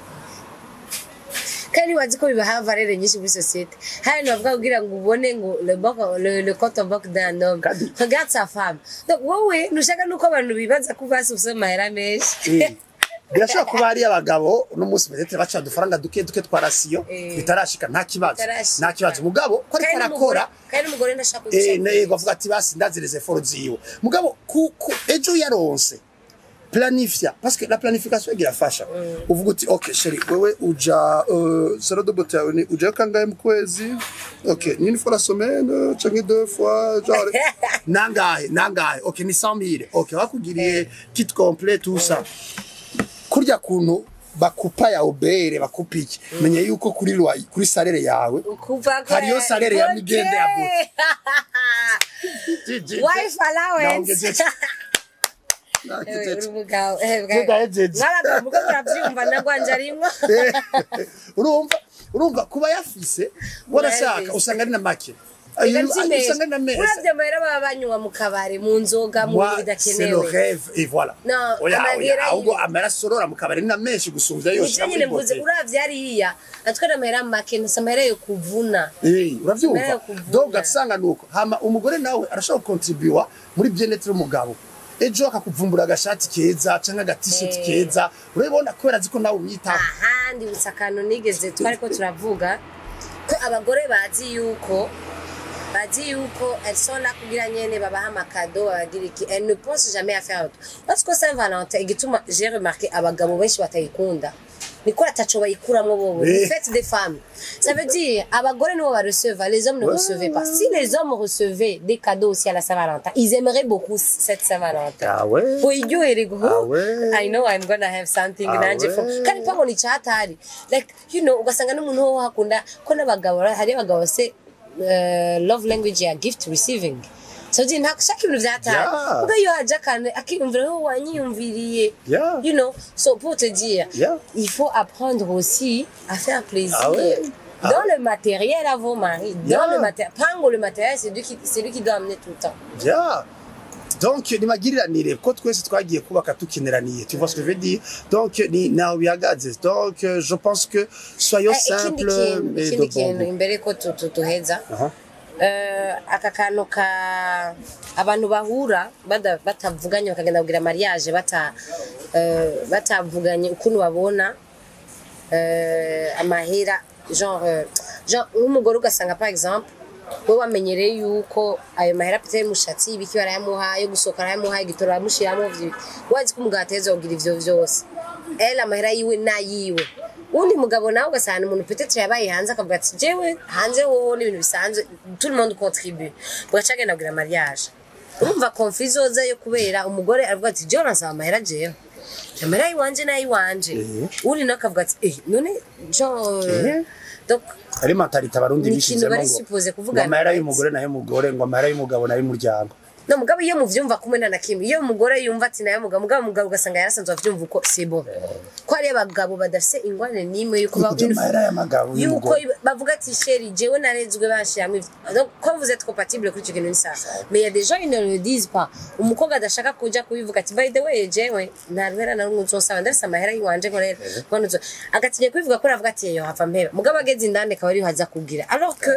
kandi wazi ko bibaha valere nyinshi muri societe hari abantu bavuga kugira ngo ubone ngo le banque- le le compte en banque d'un homme Kandi- regarde sa femme donc wowe ntushaka nuko abantu bibaza ko basi ufise amahera menshi Eh, birashobora kuba hari abagabo uno munsi peut-être baca udufaranga duke duke twa rasiyo Eh. bitarashika nta kibazo Bitarashika. nta kibazo mugabo ko ariko kandi n'umugore arakora kandi n'umugore ndashaka eh, guca naye bavuga ati basi ndazireze foro ziwe mugabo ku, ku, ejo yaronse planifia parce que la planification irafasha uvuga uti okay sheri wewe uja uh, salon de beauté yawe ni uja kangahe mu kwezi okay ni une fois la semaine canke deux fois genre nangahe nangahe okay ni 100000 okay wakugiriye kit complet tout ça kurya kuntu bakupa ya obere bakupa iki menya yuko kuri lwa kuri salere yawe kuva ko hariyo salere ya Okay. migende ya buti wife allowance Naongezeje. Ewe, Naongezeje. uri umugabo eh, bwa- Tudahejeje. Mwaraga mugo muravyumva nagwanje arimwo urumva urumva kuba yafise warashaka Urabizi. usanga ari na make Ega Ayo- si ayo meza. usanga ari na meza uravye amahera baba banywa mu kabari mu nzoga mu Moi, bintu c'est le bidakenewe rêve et voilà Non, oya amahera oya ahubwo y'ibi- amara sorora mu kabari ni na menshi gusumvya yose ivyo nyine mvuze uravye hariya atwara amahera make ntose amahera yo kuvuna Eh, uravyumva Mbere yo kuvuna. donc ugasanga nuko hama umugore nawe arashobora gukontribuwa muri byenete y'umugabo ejo akakuvumbura agashati keza canke agatisheti Eh. keza urabibona kubera azi ko nawe umwitaho ahandi gusa akantu nigeze twariko turavuga ko abagore bazi yuko bazi yuko elles sont là kugira nyene babaha amakado babagira iki elles ne pensent jamais à faire autre parce que Saint Valentin igituma j'ai remarqué abagabo benshi batayikunda niko ataco bayikuramwo bobo Eh. ni fête des femmes ça veut dire abagore nibo ba recevoir les hommes ne Ouais, recevaient pas ouais. si les hommes recevaient des cadeaux aussi à la Saint-Valentin ils aimeraient beaucoup cette Saint-Valentin ah ouais boiryohererwa Ah ouais. I know I'm gonna have something Ah nanje ouais. from kandi pabona icyatari like you know ugasanga n'umuntu wo hakunda ko n'abagabo hari abagabo se uh, love language ya gift receiving so je ntakushaka ibintu vyatari Yeah. ubwo iyo haje akantu akiyumvira ho wanyiyumviriye Yeah. you know so pour te dire Yeah. il faut apprendre aussi à faire plaisir Ah ouais. Ah dans le matériel à vos maris dans Yeah. le matériel pango le matériel c'est lui qui c'est lui qui doit amener tout le temps Yeah. Donc ni magiriranire ko twese twagiye kubaka tukineraniye tu vois ce que je veux dire donc ni nawe bihagaze donc euh, je pense que soyons Eh, ikindi simples kintu mais de ikindi bon kintu goût. imbere ko tu- tu- tuheza Aha. Eh, aka kantu ka abantu bahura bada- batavuganye bakagenda kugira mariage bata eh, batavuganye ukuntu babona eh, amahera genre eh, genre nk'umugore ugasanga par exemple we wamenyereye yuko ayo mahera pete y'umushatsi ibiki barayamuha yo gusohoka arayamuha igitoro aramushyiramo wazi ko umugabo ateza kugira ivyo vyose ele amahera yiwe n'ayiwe undi mugabo nawe ugasanga umuntu peut-être yabaye hanze akavuga ati jewe hanze wowe n'ibintu bisanzwe tout le monde contribue bugaca agenda kugira mariage urumva konfi izozayo kubera umugore aravuga ati jewe uransaba amahera jewe amahera yiwanje n'ayiwanje Eh. undi nawe akavuga ati eh none genre Eh. donc ari mentalite abarundi Ni ikintu bishizemo bari ngo supposé ngo kuvugana, amahera right? y'umugore nayo umugore ngo amahera y'umugabo nayo umuryango no mugabo iyo muvyumva kumwe na nakimwe iyo umugore yumva ati nayo mugabo mugabo mugabo ugasanga yarasanzwe avyumva uko c'est bon ko hari abagabo badafise ingwane n'imwe yuko ba- kuja amahera y'amagabo yuko y'umugore bavuga ati sheri jewe narezwe banshiramwo ivyo donc quand vous êtes compatible kuri ico kintu ni sawa mais il y a des gens ils ne le disent pas umukobwa adashaka kuja kubivuga ati by the way jewe nta ruhera na rumwe uzosaba ndarese amahera yiwanje ngo rero ngo nzo agatinya kubivuga ko aravuga ati yo hava mpeba mugabo ageze indani akaba ariho aza kugira alors que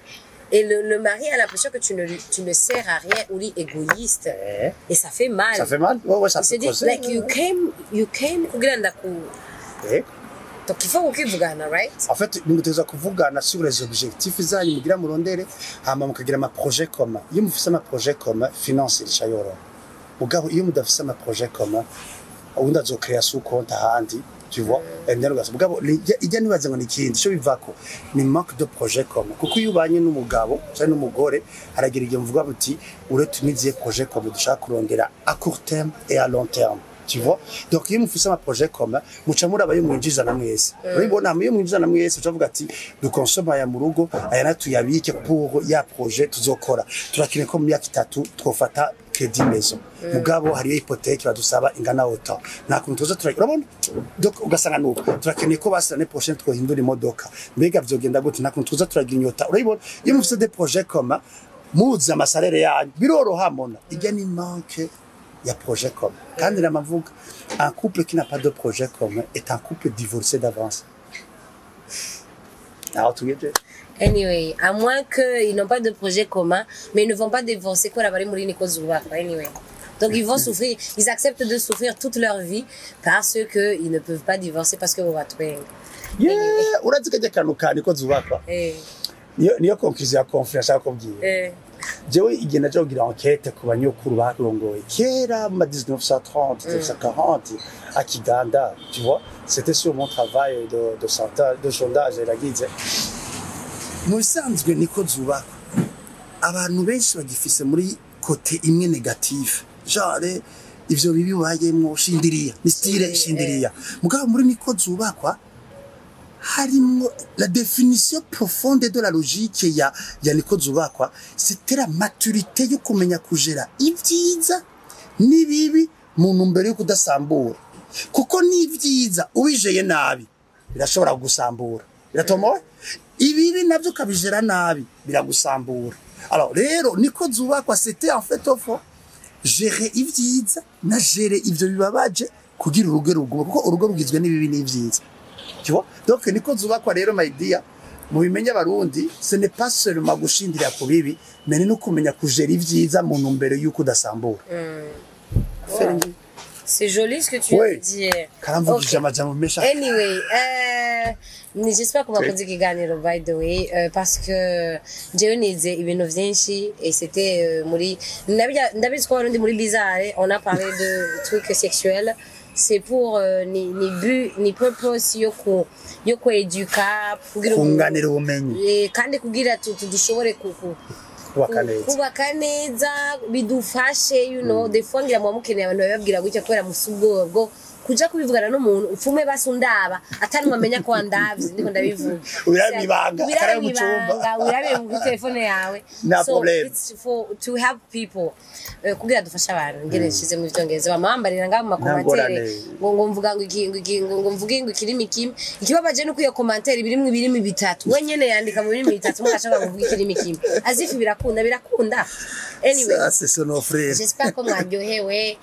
et le, le mari a l'impression que tu ne, lui- tu ne sers à rien ou lui égoïste Eh. et ça fait mal ça fait mal ouais ouais ça il se fait dit causer. like you came you came kugira ndaku Eh. donc il faut ukivugana right en fait nimuteza kuvugana sur les objectifs zanyu mugira murondere hama mukagira ama projet commun iyo mufise ama projet commun finance irisha yoroha mugabo iyo mudafise ama projet commun ubundi azokrea su compte ahandi tu vois and then ugasanga mugabo lijya- ijya nibaza ngo ni ikindi cyo bivako ni manque de projet commun kuko iyo ubanye n'umugabo cyangwa n'umugore haragira igihe muvuga buti uretse uniziye projet commun dushaka kurondera à court terme et à long terme tu vois donc iyo mufise ama projet commun muca muraba yo mwinjiza na mwese urabibona iyo mwinjiza na mwese ucavuga ati dukonsoma aya mu rugo aya natuyabike pour ya projet tuzokora turakine ko mu myaka itatu twofata credit maison mugabo hariyo hypothèque badusaba ingana autant nta kuntu tuza tura urabona donc ugasanga nuko turakeneye ko basi l'année prochaine twohindura imodoka mbega vyogenda gute nta kuntu tuza turagira inyota urabibona iyo mufise des projets commun muzi amasalere yanyu biroroha mona ijya ni manque ya projet commun kandi namavuga un couple qui n'a pas de projet commun est un couple divorcé d'avance aho tugejeje Anyway, à moins qu'ils n'ont pas de projet commun, mais ils ne vont pas divorcer quoi la bari Nico Zouba. Anyway. Donc ils vont souffrir, ils acceptent de souffrir toute leur vie parce que ils ne peuvent pas divorcer parce que vous va trouver. yeah urazi kajya kantu kani ko zubakwa Eh, niyo niyo conclusion ya conflit ashaka kubwira eh. jewe igihe naje kugira enquête ku banyokuru barongoye kera mu ma 1930 1940 à Kiganda tu vois c'était sur mon travail de de sondage de sondage yaragize mu bisanzwe niko zubakwa abantu benshi bagifise muri kote imwe negative genre ivyo bibi bayemwo shindiriya ni style shindiriya mugabo muri niko zubakwa harimwo la définition profonde de la logique ya ya niko zubakwa c'était la maturité yo kumenya kujera ibyiza n'ibibi mu ntumbero yo kudasambura kuko n'ibyiza ubijeye nabi birashobora kugusambura biratomowe ibibi navyo ukabijera nabi biragusambura alors rero niko zubakwa c'était en fait au fond gérer ibyiza na gérer ivyo bibabaje kugira urugo rugume kuko urugo rugizwe n'ibibi n'ivyiza tu vois donc niko zubakwa rero my dear mu bimenya abarundi ce n'est pas seulement gushindira ku bibi mais ni no kumenya kujera ibyiza mu ntumbero y'uko udasambura Faire ngi- C'est joli ce que tu Oui. viens de dire. karamvugije Ok. amajambo menshi Anyway, euh, ni- j'espère qu'on va kugira ikiganiro by the way euh, parce que jewe nize ibintu vyinshi et c'était euh, muri ndabirya- ndabizi ko warundi muri bizarre on a parlé de trucs sexuels c'est pour euh, ni, ni but ni purpose yo ku yo kweduka kugira umuntu- kunganira ubumenyi Eh, kandi kugira tu- tu- dushobore ku- ku- kubaka neza kubaka neza bidufashe you know des fois ngira muba mukeneye abantu babibabwira gutya kubera musa ubwoba bwo kuja kubivugana n'umuntu upfume basi undaba atari mwamenya ko wandavye ndiko ndabivuga Ubirabe ibanga, Ubirabe akarabe mu cumba. ibanga, ubirabe kuri telefone yawe Nta so problem. it's for to help people eh, kugira dufashe abantu ngene nshize mu vyongereza bamambarira ngaho mu makomantere ngorane. ngo ngo mvuga ngo iki ngo iki ngo ngo mvuge ngo ikirimi kimwe ikibabaje nuko iyo komantere birimwe ibirimi bitatu we nyene yandika mu birimi bitatu mugashaka ngo mvuge ikirimi kimwe azifu birakunda birakunda anyway ça c'est son frère j'espère ko mwaryohewe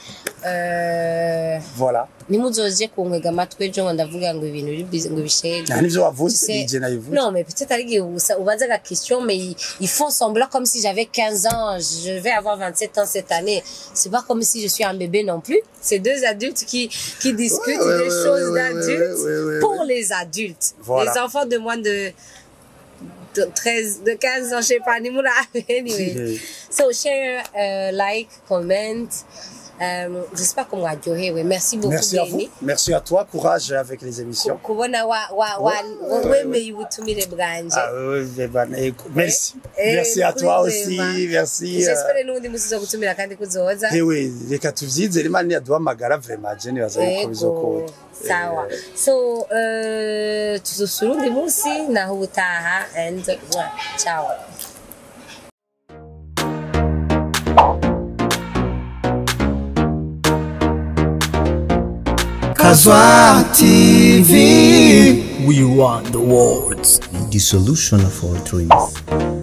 euh, voilà ntimuzoje kunkwega amatwi ejo ngo ndavuga ngo ibintu biri busy, ngo bishege nta nivyo wavuze Tu sais- nije nabivuze Non, mais peut-être avec ubaza la question, mais ils, ils font semblant comme si j'avais 15 ans. Je vais avoir 27 ans cette année. C'est pas comme si je suis un bébé non plus. C'est deux adultes qui, qui discutent Ouais, ouais, des ouais, choses ouais, ouais, d'adultes ouais, ouais, ouais, pour ouais. les adultes. Voilà. Les enfants de moins de, de 13, de 15 ans, je sais pas, ni moula. anyway. Yeah. So share, uh, like, comment. Um, j'espère qu'on va adorer. Oui. Merci beaucoup, merci à vous Benny. merci à toi courage avec les émissions kubona wa wa wa Ouais, ouais, wemeye ubutumire bwanje ah oui oui ben, écoute, merci Eh, merci à toi aussi kwizera. merci euh, j'espere n'ubundi musi zo gutumira kandi kuzoza Ewe reka tuvyizere imana niyaduhamagara vraiment je nibaza yuko ego bizokora sawa so uh, tuzosura undi munsi naho ubutaha and mwah, ciao Kazwa TV. We want the words. The solution of all dreams.